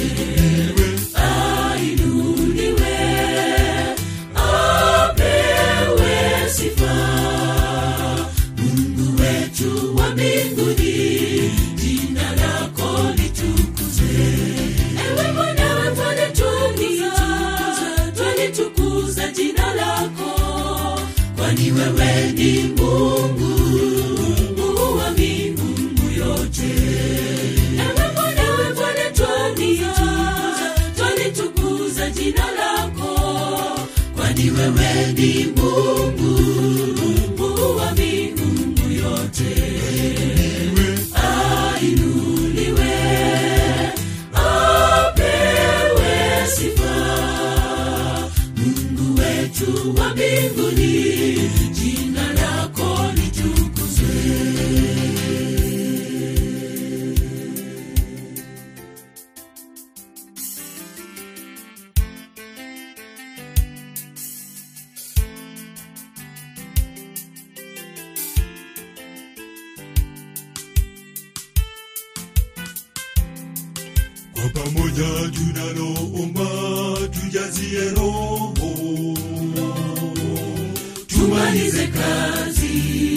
Speaker 3: ainuliwe apewe sifa mungu wetu wa mbinguni jina lako litukuze ewe bwana wefane twalitukuza twalitukuza jina lako kwani wewe ni mungu mungu wa miungu yote ewe bwana wefane twalitukuza twalitukuza jina lako kwani wewe ni mungu mungu wa miungu yote ainuliwe apewe sifa mungu wetu wa mbinguni jina lako litukuzwe
Speaker 4: kwa pamoja tunaloomba tujazie roho
Speaker 3: tumalize kazi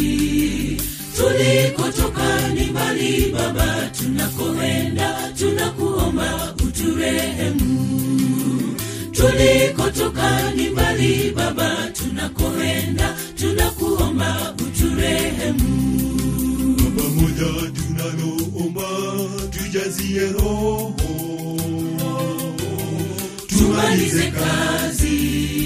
Speaker 3: tulikotoka ni mbali baba tunakoenda tunakuomba uturehemu tulikotoka ni mbali baba tunakoenda tunakuomba uturehemu
Speaker 4: kwa pamoja tunaloomba tujazie roho
Speaker 3: tumalize kazi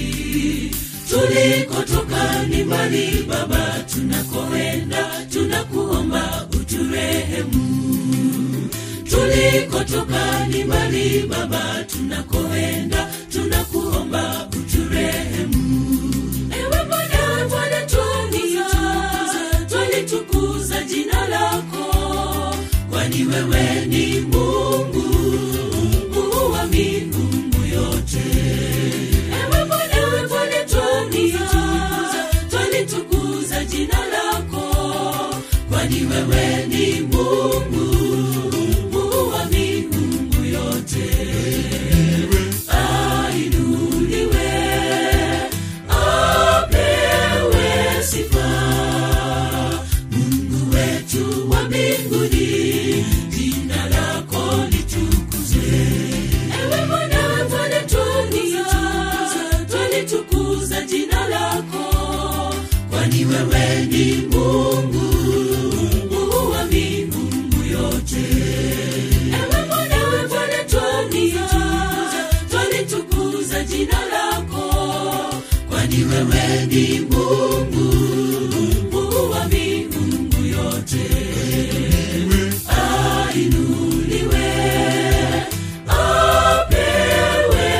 Speaker 3: tulikotoka ni mbali baba tunakoenda tunakuomba uturehemu tulikotoka ni mbali baba tunakoenda tunakuomba uturehemu ewe bwana bwana twalitukuza twalitukuza jina lako kwani wewe ni mungu mungu wa miungu yote ewe bwana ewe bwana twalitukuza twalitukuza jina lako kwani wewe ni mungu mungu wa miungu yote ainuliwe apewe sifa mungu wetu wa mbinguni jina lako litukuzwe ewe bwana bwana twalitukuza twalitukuza jina lako kwani wewe ni mungu mungu wa miungu yote ewe bwana ewe bwana twalitukuza twalitukuza jina lako kwani wewe ni mungu mungu wa miungu yote ainuliwe apewe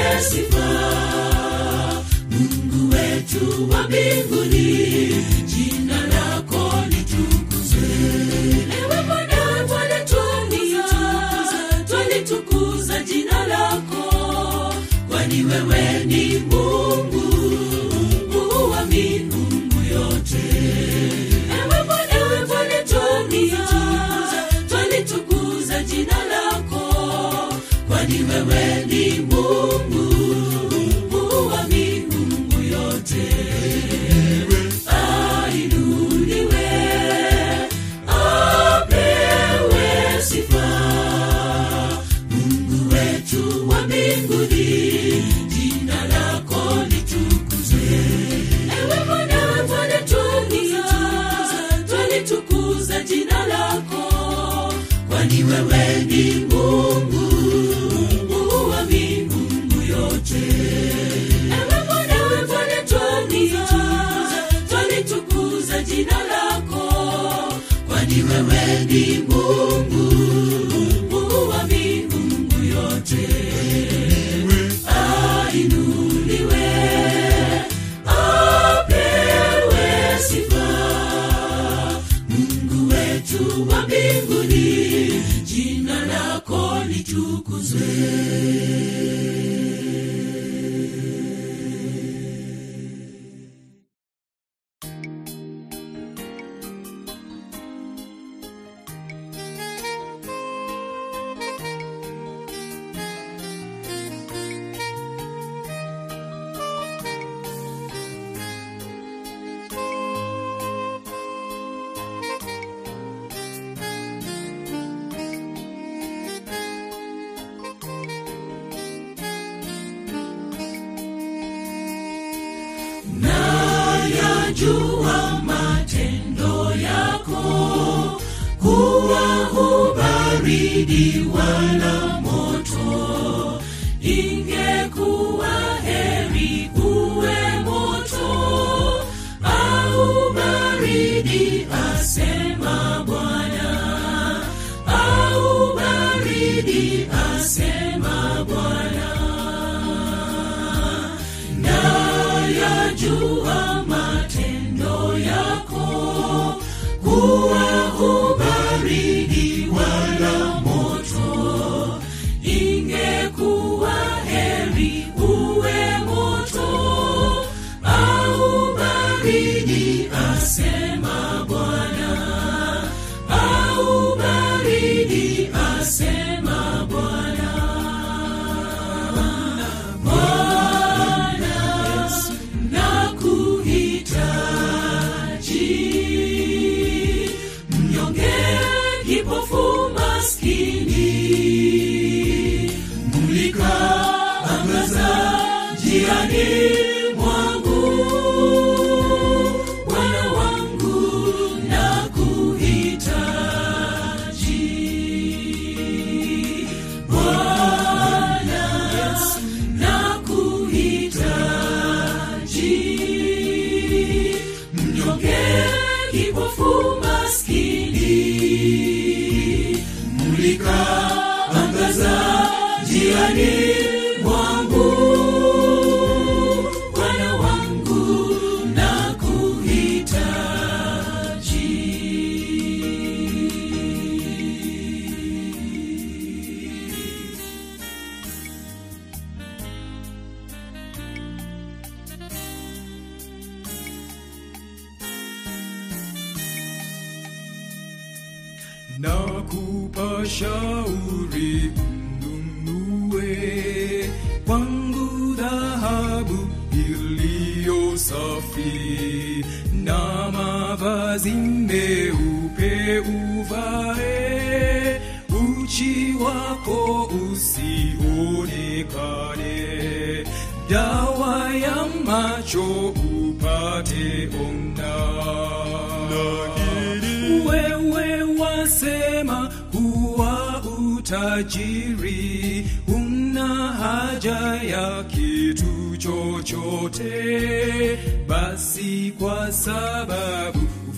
Speaker 3: wetu wa mbinguni jina lako litukuzwe ewe bwana twalitukuza twalitukuza jina lako kwani wewe ni mungu mungu wa miungu yote ewe bwana ewe bwana twalitukuza twalitukuza jina lako kwani wewe ni mungu mungu wa miungu yote ainuliwe apewe sifa mungu wetu wa mbinguni jina lako litukuzwe ewe bwana ewe bwana twalitukuza twalitukuza jina lako kwani wewe ni mungu mungu wa miungu yote ewe bwana ewe bwana twalitukuza twalitukuza jina lako kwani wewe ni mungu mungu wa miungu yote ainuliwe apewe sifa mungu wetu wa mbinguni jina lako litukuzwe nayajua matendo yako kuwa hubaridi wala moto ingekuwa heri uwe moto au baridi asema bwana au baridi asema bwana nayajua matendo yako kuwa hubaridi wala moto ingekuwa heri uwe moto au baridi asema bwana au baridi asema bwana Bwana, nakuhitaji. Mnyonge, kipofu, maskini. Mulika, angaza njiani mwangu. Bwana wangu, nakuhitaji. Bwana, nakuhitaji mnyonge kipofu maskini mulika angaza njiani mwangu bwana wangu nakuhitaji
Speaker 4: nakupa shauri mnunue kwangu dhahabu iliyo safi na mavazi meupe uvae uchi wako usionekane dawa ya macho upate ona wewe wasema kuwa utajiri una haja ya kitu chochote basi kwa sababu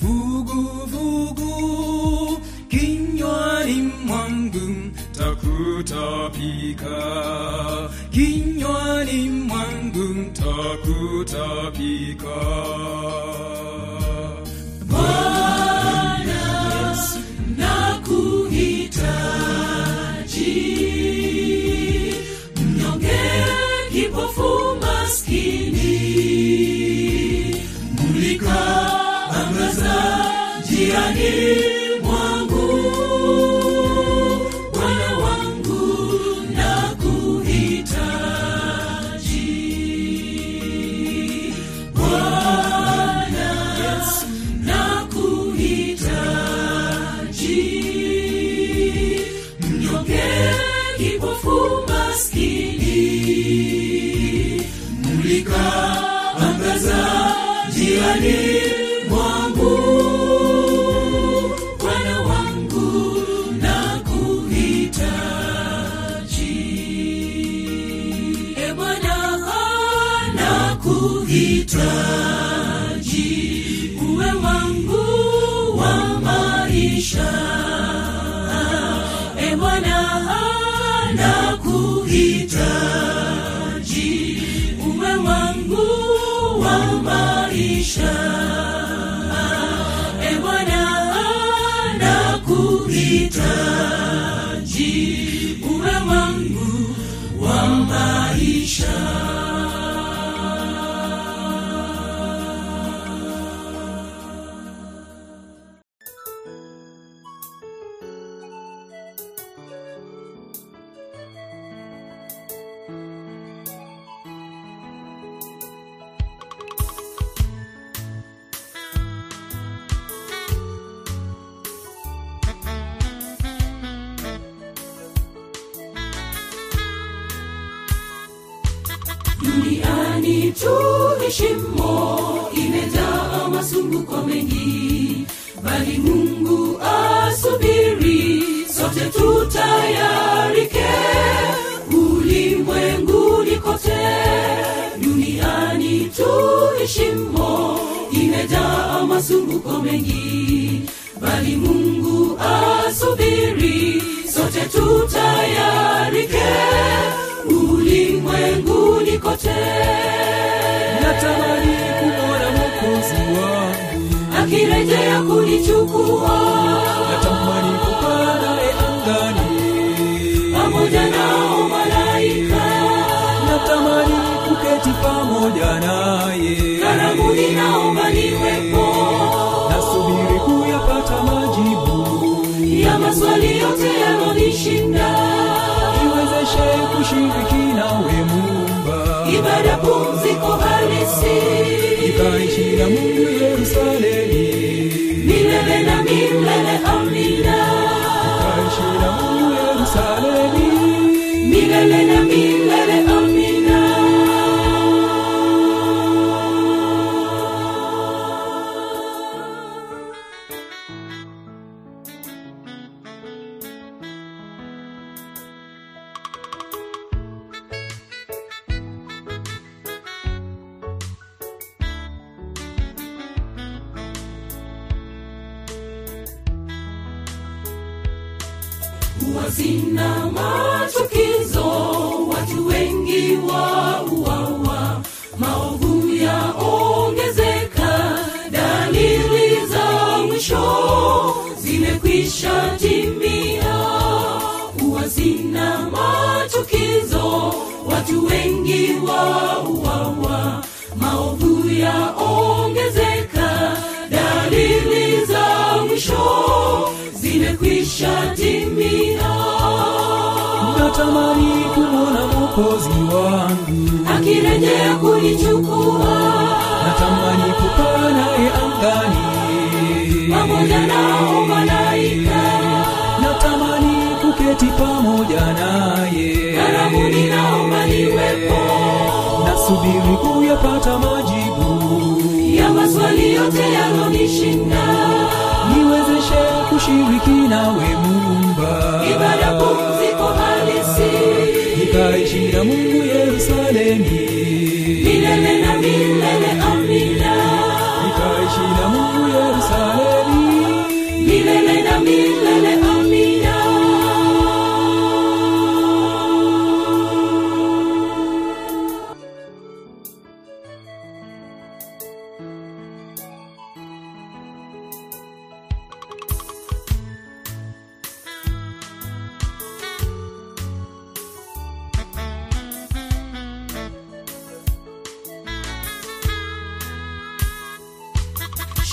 Speaker 4: vuguvugu kinywani mwangu takutapika kinywani mwangu ta watakutapika
Speaker 3: Bwana Yesu, nakuhitaji. Mnyonge, kipofu, maskini. Mulika, angaza njiani mwangu. Bwana wangu, nakuhitaji. Bwana Yesu, nakuhitaji. Mnyonge, kipofu, maskini. Mulika, angaza njiani mwangu. Bwana wangu, nakuhitaji. E Bwana, nakuhitaji. Uwe wangu wa maisha. E Bwana, nakuhitaji. Uwe wangu wa maisha. E Bwana, nakuhitaji. Uwe wangu wa maisha. duniani tuheshimo imejaa masumbuko mengi bali mungu asubiri sote tutayarike ulimwenguni kote duniani tuheshimo imejaa masumbuko mengi bali mungu asubiri sote tutayarike ulimwenguni kote
Speaker 4: natamani kumwona mwokozi wangu
Speaker 3: akirejea kunichukua
Speaker 4: natamani kupaa naye angani
Speaker 3: pamoja nao malaika
Speaker 4: natamani kuketi pamoja naye
Speaker 3: karabuni naomba niwepo
Speaker 4: nasubiri kuyapata majibu
Speaker 3: ya maswali yote yanonishinda
Speaker 4: iwezeshe kushiriki nawe mumba
Speaker 3: ibada pumziko halisi
Speaker 4: ikaishi na mungu yerusalemi
Speaker 3: milele na milele amina
Speaker 4: ikaishi na mungu yerusalemi
Speaker 3: milele na milele amina wazina machukizo watu wengi wauawa maovu yaongezeka dalili za mwisho zimekwisha timia wazina machukizo watu wengi wauawa maovu yaongezeka dalili za mwisho zimekwisha timia
Speaker 4: natamani kumwona mwokozi wangu
Speaker 3: akirejea kunichukua
Speaker 4: natamani kupaa naye angani
Speaker 3: pamoja nao malaika
Speaker 4: natamani kuketi pamoja naye
Speaker 3: karabuni naomba niwepo
Speaker 4: nasubiri kuyapata majibu
Speaker 3: ya maswali yote yalonishinda
Speaker 4: niwezeshe kushiriki nawe mumba
Speaker 3: ibada pumziko halisi
Speaker 4: nikaishi na mungu yerusalemi
Speaker 3: milele na milele amina
Speaker 4: nikaishi na mungu yerusalemi
Speaker 3: milele na milele amina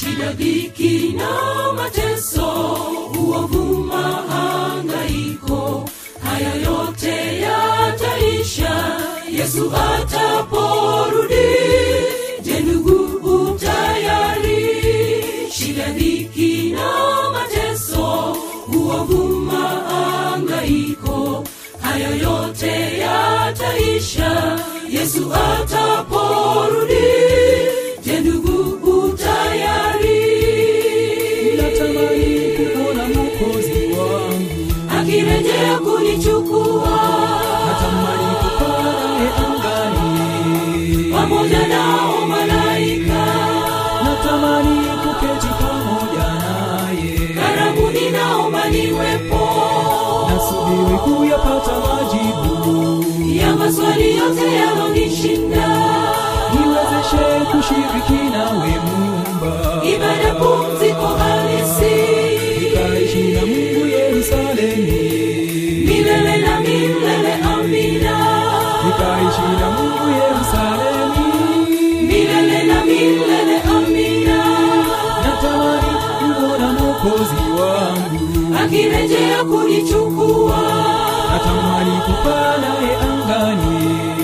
Speaker 3: shida dhiki na mateso uovu mahangaiko haya yote yataisha yesu ataporudi je ndugu utayari shida dhiki na mateso uovu mahangaiko haya yote yataisha yesu ataporudi je ndugu utayari
Speaker 4: natamani kuona mwokozi wangu
Speaker 3: akirejea kunichukua
Speaker 4: natamani kupaa naye angani
Speaker 3: pamoja nao malaika
Speaker 4: natamani kuketi pamoja naye
Speaker 3: karabuni naomba niwepo
Speaker 4: nasubiri kuyapata majibu
Speaker 3: ya maswali yote yalonishinda
Speaker 4: niwezeshe kushiriki nawe mumba
Speaker 3: ibada pumziko halisi
Speaker 4: nikaishi na mungu yerusalemi
Speaker 3: milele na milele amina
Speaker 4: nikaishi na mungu yerusalemi
Speaker 3: milele na milele amina
Speaker 4: natamani kumwona mwokozi wangu
Speaker 3: akirejea kunichukua
Speaker 4: natamani kupaa naye angani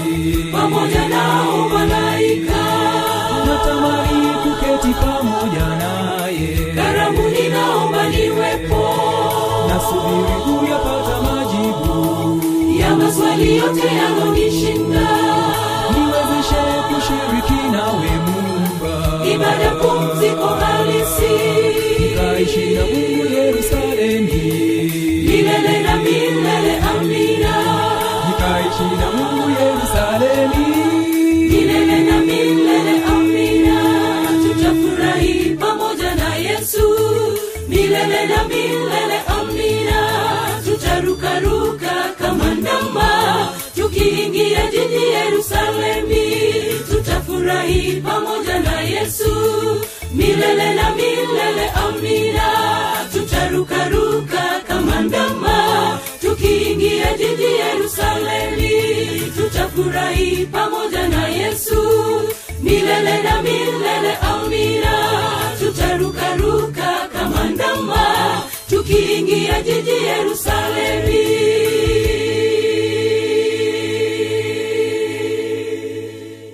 Speaker 3: pamoja nao malaika
Speaker 4: natamani kuketi pamoja naye
Speaker 3: karabuni naomba niwepo
Speaker 4: nasubiri kuyapata majibu
Speaker 3: ya maswali yote yalonishinda
Speaker 4: niwezeshe kushiriki nawe mumba
Speaker 3: ibada pumziko halisi
Speaker 4: nikaishi na mungu yerusalemi
Speaker 3: milele na milele amina
Speaker 4: nikaishi na mungu yerusalemi
Speaker 3: milele na milele amina tutafurahi pamoja na yesu milele na milele amina tutarukaruka kama ndama tukiingia jiji yerusalemi tutafurahi pamoja na yesu milele na milele amina tutarukaruka kama ndama tukiingia jiji yerusalemi tutafurahi pamoja na yesu milele na milele amina tutarukaruka kama ndama tukiingia jiji yerusalemi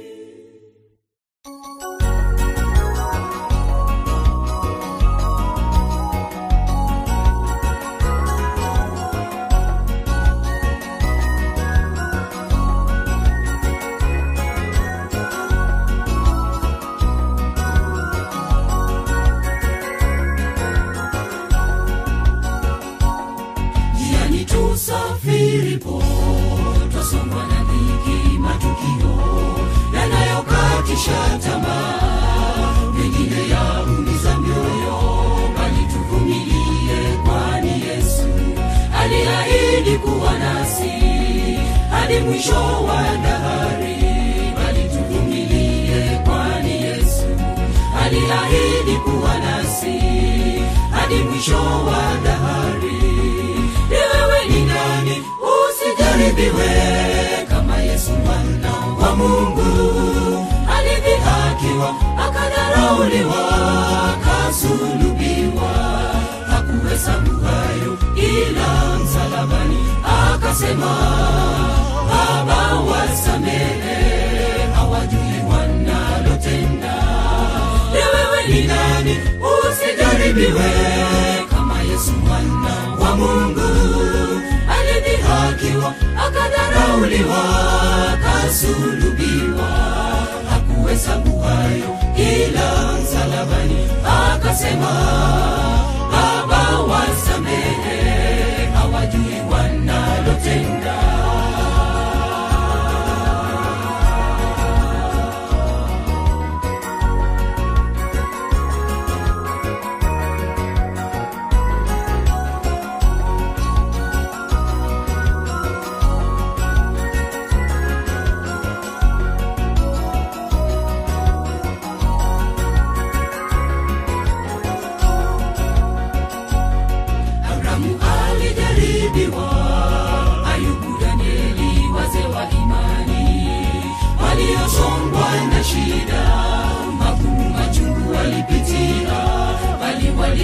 Speaker 3: jiani tusafiripo twasongwa na dhiki matukio yanayokatisha tamaa mengine yaumiza mioyo bali tuvumilie kwani yesu aliahidi kuwa nasi hadi mwisho wa dahari bali tuvumilie kwani yesu aliahidi kuwa nasi hadi mwisho wa dahari ni wewe ni nani usijaribiwe kama yesu mwana wa mungu alidhihakiwa akadharauliwa akasulubiwa hakuhesabu hayo ila msalabani akasema baba wasamehe hawajui wanalotenda ni wewe ni nani usijaribiwe kama yesu mwana wa mungu alidhihakiwa akadharauliwa akasulubiwa hakuhesabu hayo ila msalabani akasema baba wasamehe hawajui wanalotenda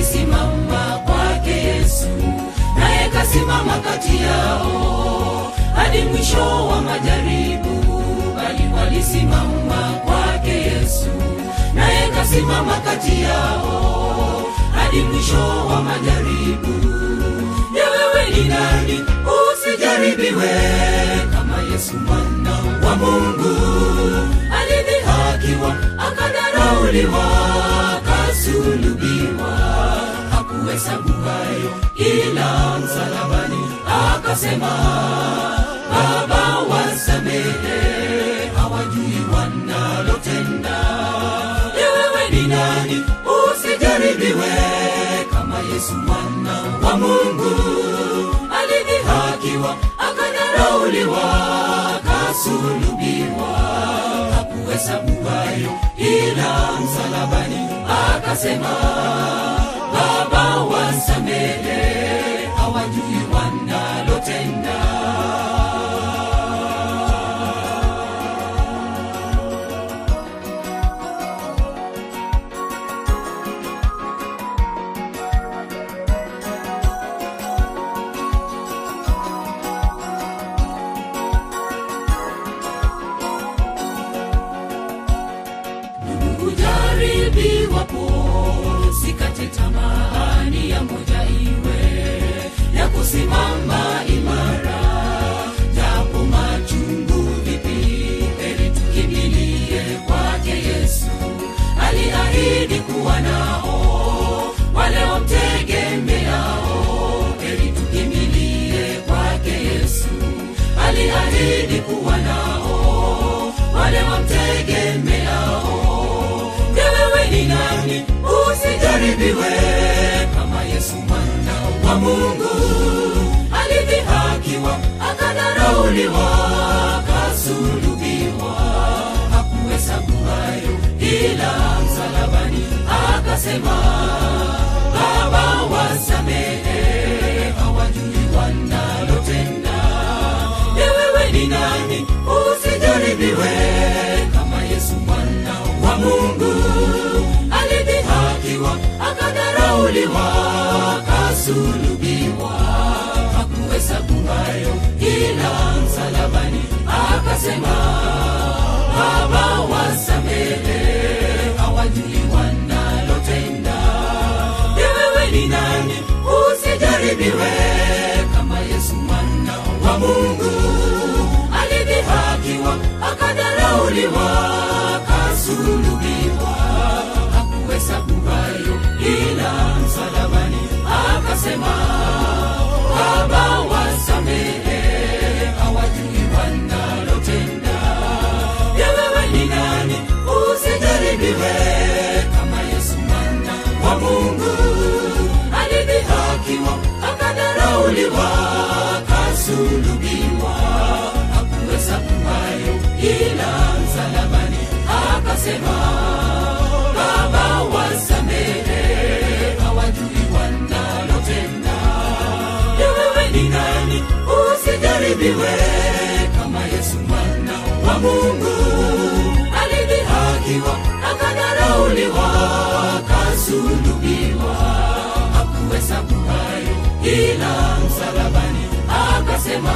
Speaker 3: walisimama kwake Yesu, naye kasimama kati yao hadi mwisho wa majaribu. Bali walisimama kwake Yesu, naye kasimama kati yao hadi mwisho wa majaribu. Je, wewe ni nani usijaribiwe kama Yesu mwana wa Mungu alidhihakiwa, akadharauliwa, kasulubiwa, hakuhesabu hayo ila msalabani akasema, Baba wasamehe, hawajui wanalotenda. Je, wewe ni nani usijaribiwe kama Yesu mwana wa Mungu alidhihakiwa, akadharauliwa, kasulubiwa, hakuhesabu hayo ila msalabani akasema, Baba wasamehe, hawajui wanalotenda. ujaribiwapo sikate tamaa ni ya moja iwe ya kusimama imara japo machungu vipi heri tukimbilie kwake yesu aliahidi kuwa nao wale wamtegemeao heri tukimbilie kwake yesu aliahidi kuwa nao wale wamtegemeao Je, wewe ni nani usijaribiwe kama Yesu mwana wa Mungu alidhihakiwa, akadharauliwa, kasulubiwa, hakuhesabu hayo ila msalabani akasema, Baba wasamehe, hawajui wanalotenda. Je, wewe ni nani usijaribiwe kama Yesu mwana wa Mungu alidhihakiwa, akadharauliwa, kasulubiwa, hakuhesabu hayo ila msalabani akasema, Baba wasamehe, hawajui wanalotenda. Je, wewe ni nani usijaribiwe kama Yesu mwana wa Mungu alidhihakiwa, akadharauliwa, kasulubiwa, hakuhesabu hayo ila msalabani akasema, Baba wasamehe, hawajui wanalotenda. Je, wewe ni nani usijaribiwe kama Yesu mwana wa Mungu alidhihakiwa, akadharauliwa, kasulubiwa, hakuhesabu hayo ila msalabani akasema, Baba wasamehe, hawajui wanalotenda. Je, wewe ni nani usijaribiwe kama Yesu mwana wa Mungu alidhihakiwa, akadharauliwa, kasulubiwa, hakuhesabu hayo ila msalabani akasema,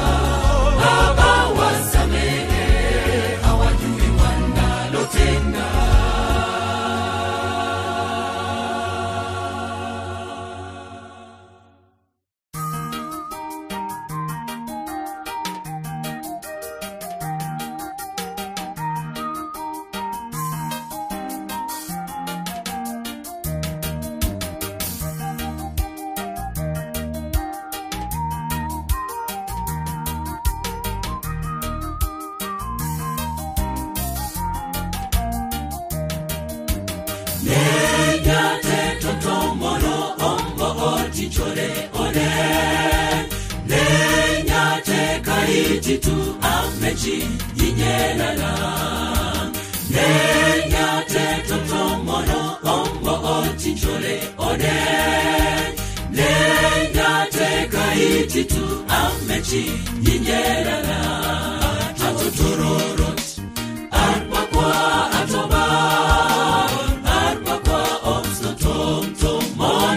Speaker 3: Baba wasamehe, hawajui wanalotenda. nenyate totomono ombo otichore one nenyate kaititu amechi yinyelala nenyate totomono ombo otichore one nenyate kaititu amechi yinyelala atotororot arpakwa atoba arpakwa omsotomtom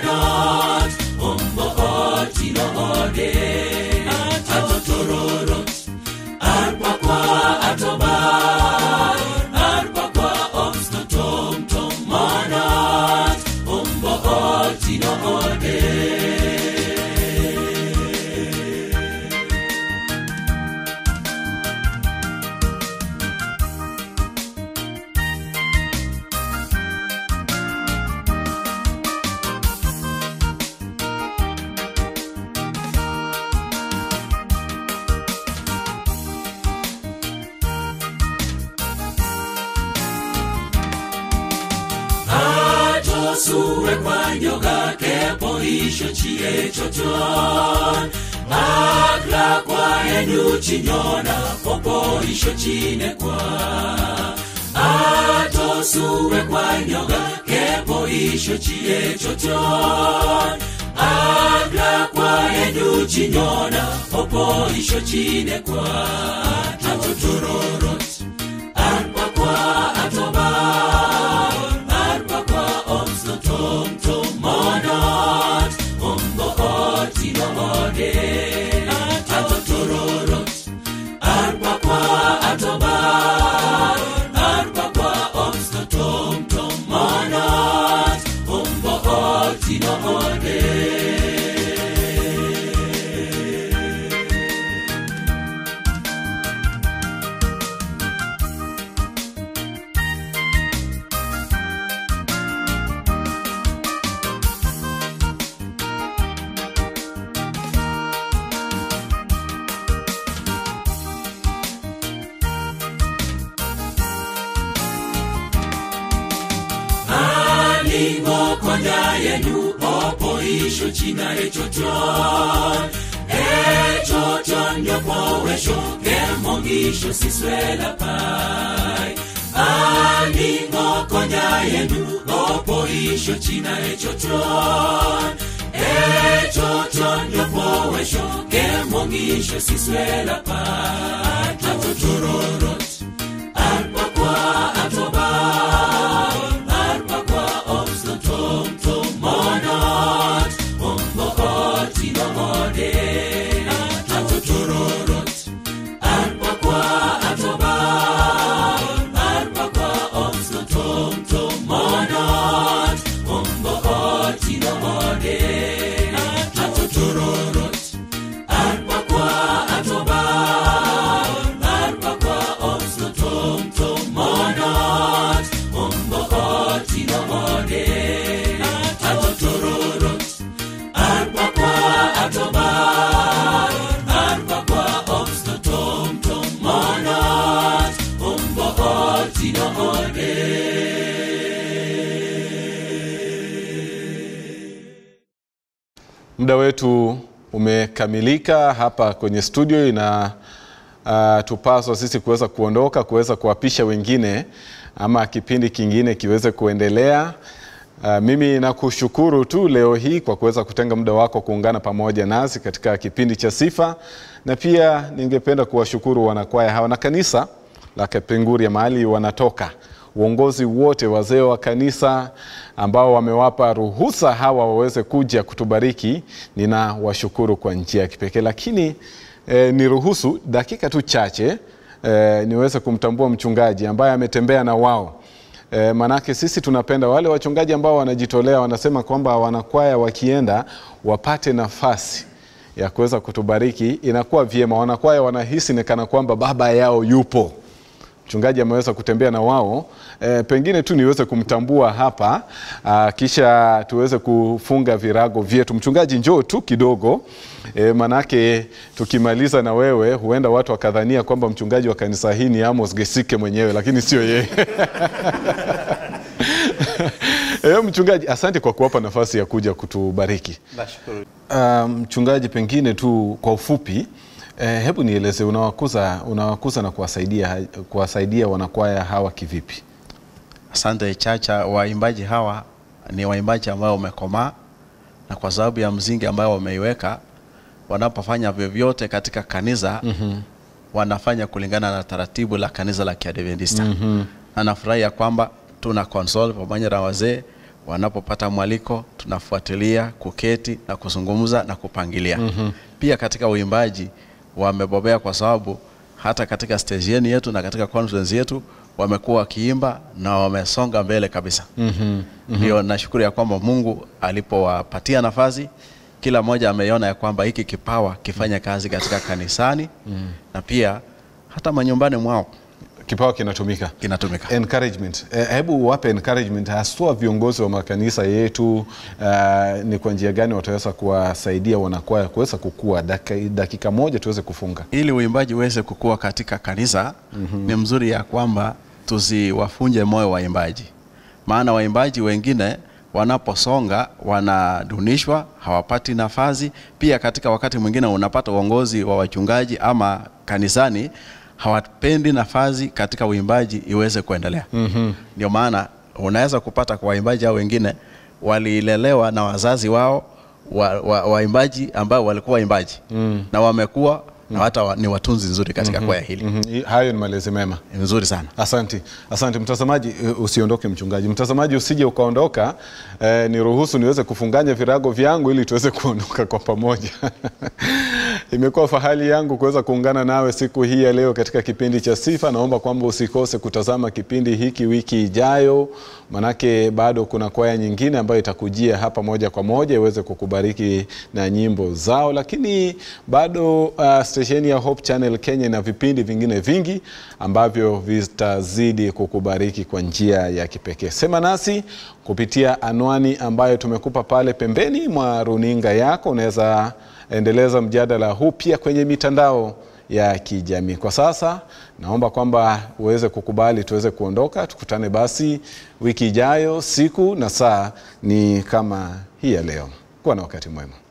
Speaker 3: atosuwe kwa nyoga kepo isho chie choton akla kwa enu chinyona popo isho chine kwa atosuwe kwa nyoga kepo isho chie choton akla kwa enu chinyona popo isho chine kwa atotororot arpa kwa atoba arpa kwa omsto tom tom monot ombo otino ode atotororot arpa kwa atoba arpa kwa omsto tom tom monot ombo otino ode alingokonya yenu opo isho china echoton echoton yopowesho kemongisho siswela pai alingokonya yenu opo isho china echoton echoton yopowesho kemongisho siswela pai atotororot arpakwa atoba arpa kwa omsto tom tom monot ombo otino ode atotororot arpa kwa atoba arpa kwa omsto tom tom monot ombo otino ode atotororot arpa kwa atoba arpa kwa omsto tom tom monot ombo otino ode atotororot arpa kwa atoba arpa kwa omsto tom tom monot ombo otino ode
Speaker 2: Muda wetu umekamilika hapa kwenye studio, ina uh, tupaswa sisi kuweza kuondoka, kuweza kuwapisha wengine ama kipindi kingine kiweze kuendelea. Uh, mimi nakushukuru tu leo hii kwa kuweza kutenga muda wako kuungana pamoja nasi katika kipindi cha Sifa, na pia ningependa kuwashukuru wanakwaya hawa na kanisa la Kapenguria mahali wanatoka uongozi wote, wazee wa kanisa ambao wamewapa ruhusa hawa waweze kuja kutubariki, ninawashukuru kwa njia ya kipekee. Lakini eh, niruhusu dakika tu chache eh, niweze kumtambua mchungaji ambaye ametembea na wao E, manake sisi tunapenda wale wachungaji ambao wanajitolea, wanasema kwamba wanakwaya wakienda wapate nafasi ya kuweza kutubariki, inakuwa vyema. Wanakwaya wanahisi ni kana kwamba baba yao yupo mchungaji ameweza kutembea na wao e, pengine tu niweze kumtambua hapa a, kisha tuweze kufunga virago vyetu. Mchungaji, njoo tu kidogo e, manake tukimaliza na wewe huenda watu wakadhania kwamba mchungaji wa kanisa hii ni Amos Gesike mwenyewe, lakini sio yeye. E, mchungaji, asante kwa kuwapa nafasi ya kuja kutubariki.
Speaker 9: Nashukuru.
Speaker 2: Uh, mchungaji, pengine tu kwa ufupi eh, hebu nieleze unawakuza, unawakuza na kuwasaidia, kuwasaidia wanakwaya hawa kivipi?
Speaker 9: Asante Chacha. Waimbaji hawa ni waimbaji ambao wamekomaa, na kwa sababu ya msingi ambao wameiweka, wanapofanya vyovyote katika kanisa mm-hmm. wanafanya kulingana na taratibu la kanisa la Kiadventista mm-hmm. na nafurahi ya kwamba tuna console pamoja na wazee wanapopata mwaliko tunafuatilia kuketi na kuzungumza na kupangilia mm-hmm. pia katika uimbaji wamebobea kwa sababu hata katika stesheni yetu na katika conference yetu wamekuwa wakiimba na wamesonga mbele kabisa mm-hmm. ndio nashukuru ya kwamba mungu alipowapatia nafasi kila mmoja ameiona ya kwamba hiki kipawa kifanya kazi katika kanisani mm. na pia hata manyumbani mwao
Speaker 2: Kipawa kinatumika
Speaker 9: kinatumika
Speaker 2: encouragement. Eh, hebu wape encouragement haswa viongozi wa makanisa yetu. Uh, ni kwa njia gani wataweza kuwasaidia wanakwaya kuweza kukua? Dakika, dakika moja tuweze kufunga.
Speaker 9: ili uimbaji uweze kukua katika kanisa mm-hmm. ni mzuri ya kwamba tusiwafunje moyo waimbaji maana waimbaji wengine wanaposonga wanadunishwa, hawapati nafasi. Pia katika wakati mwingine unapata uongozi wa wachungaji ama kanisani hawapendi nafasi katika uimbaji iweze kuendelea. mm-hmm. Ndio maana unaweza kupata kwa waimbaji hao wengine walilelewa na wazazi wao wa, wa, waimbaji ambao walikuwa waimbaji mm. na wamekuwa na hata wa, ni watunzi nzuri katika kwaya hili
Speaker 2: Mhm, hayo ni malezi mema
Speaker 9: Ni nzuri sana.
Speaker 2: Asante, asante mtazamaji. eh, Usiondoke mchungaji, mtazamaji usije ukaondoka. Eh, niruhusu niweze kufunganya virago vyangu ili tuweze kuondoka kwa pamoja. Imekuwa fahari yangu kuweza kuungana nawe siku hii ya leo katika kipindi cha Sifa. Naomba kwamba usikose kutazama kipindi hiki wiki ijayo, manake bado kuna kwaya nyingine ambayo itakujia hapa moja kwa moja iweze kukubariki na nyimbo zao, lakini bado uh, stesheni ya Hope Channel Kenya ina vipindi vingine vingi ambavyo vitazidi kukubariki kwa njia ya kipekee. Sema nasi kupitia anwani ambayo tumekupa pale pembeni mwa runinga yako. Unaweza endeleza mjadala huu pia kwenye mitandao ya kijamii. Kwa sasa naomba kwamba uweze kukubali tuweze kuondoka, tukutane basi wiki ijayo, siku na saa ni kama hii ya leo. Kuwa na wakati mwema.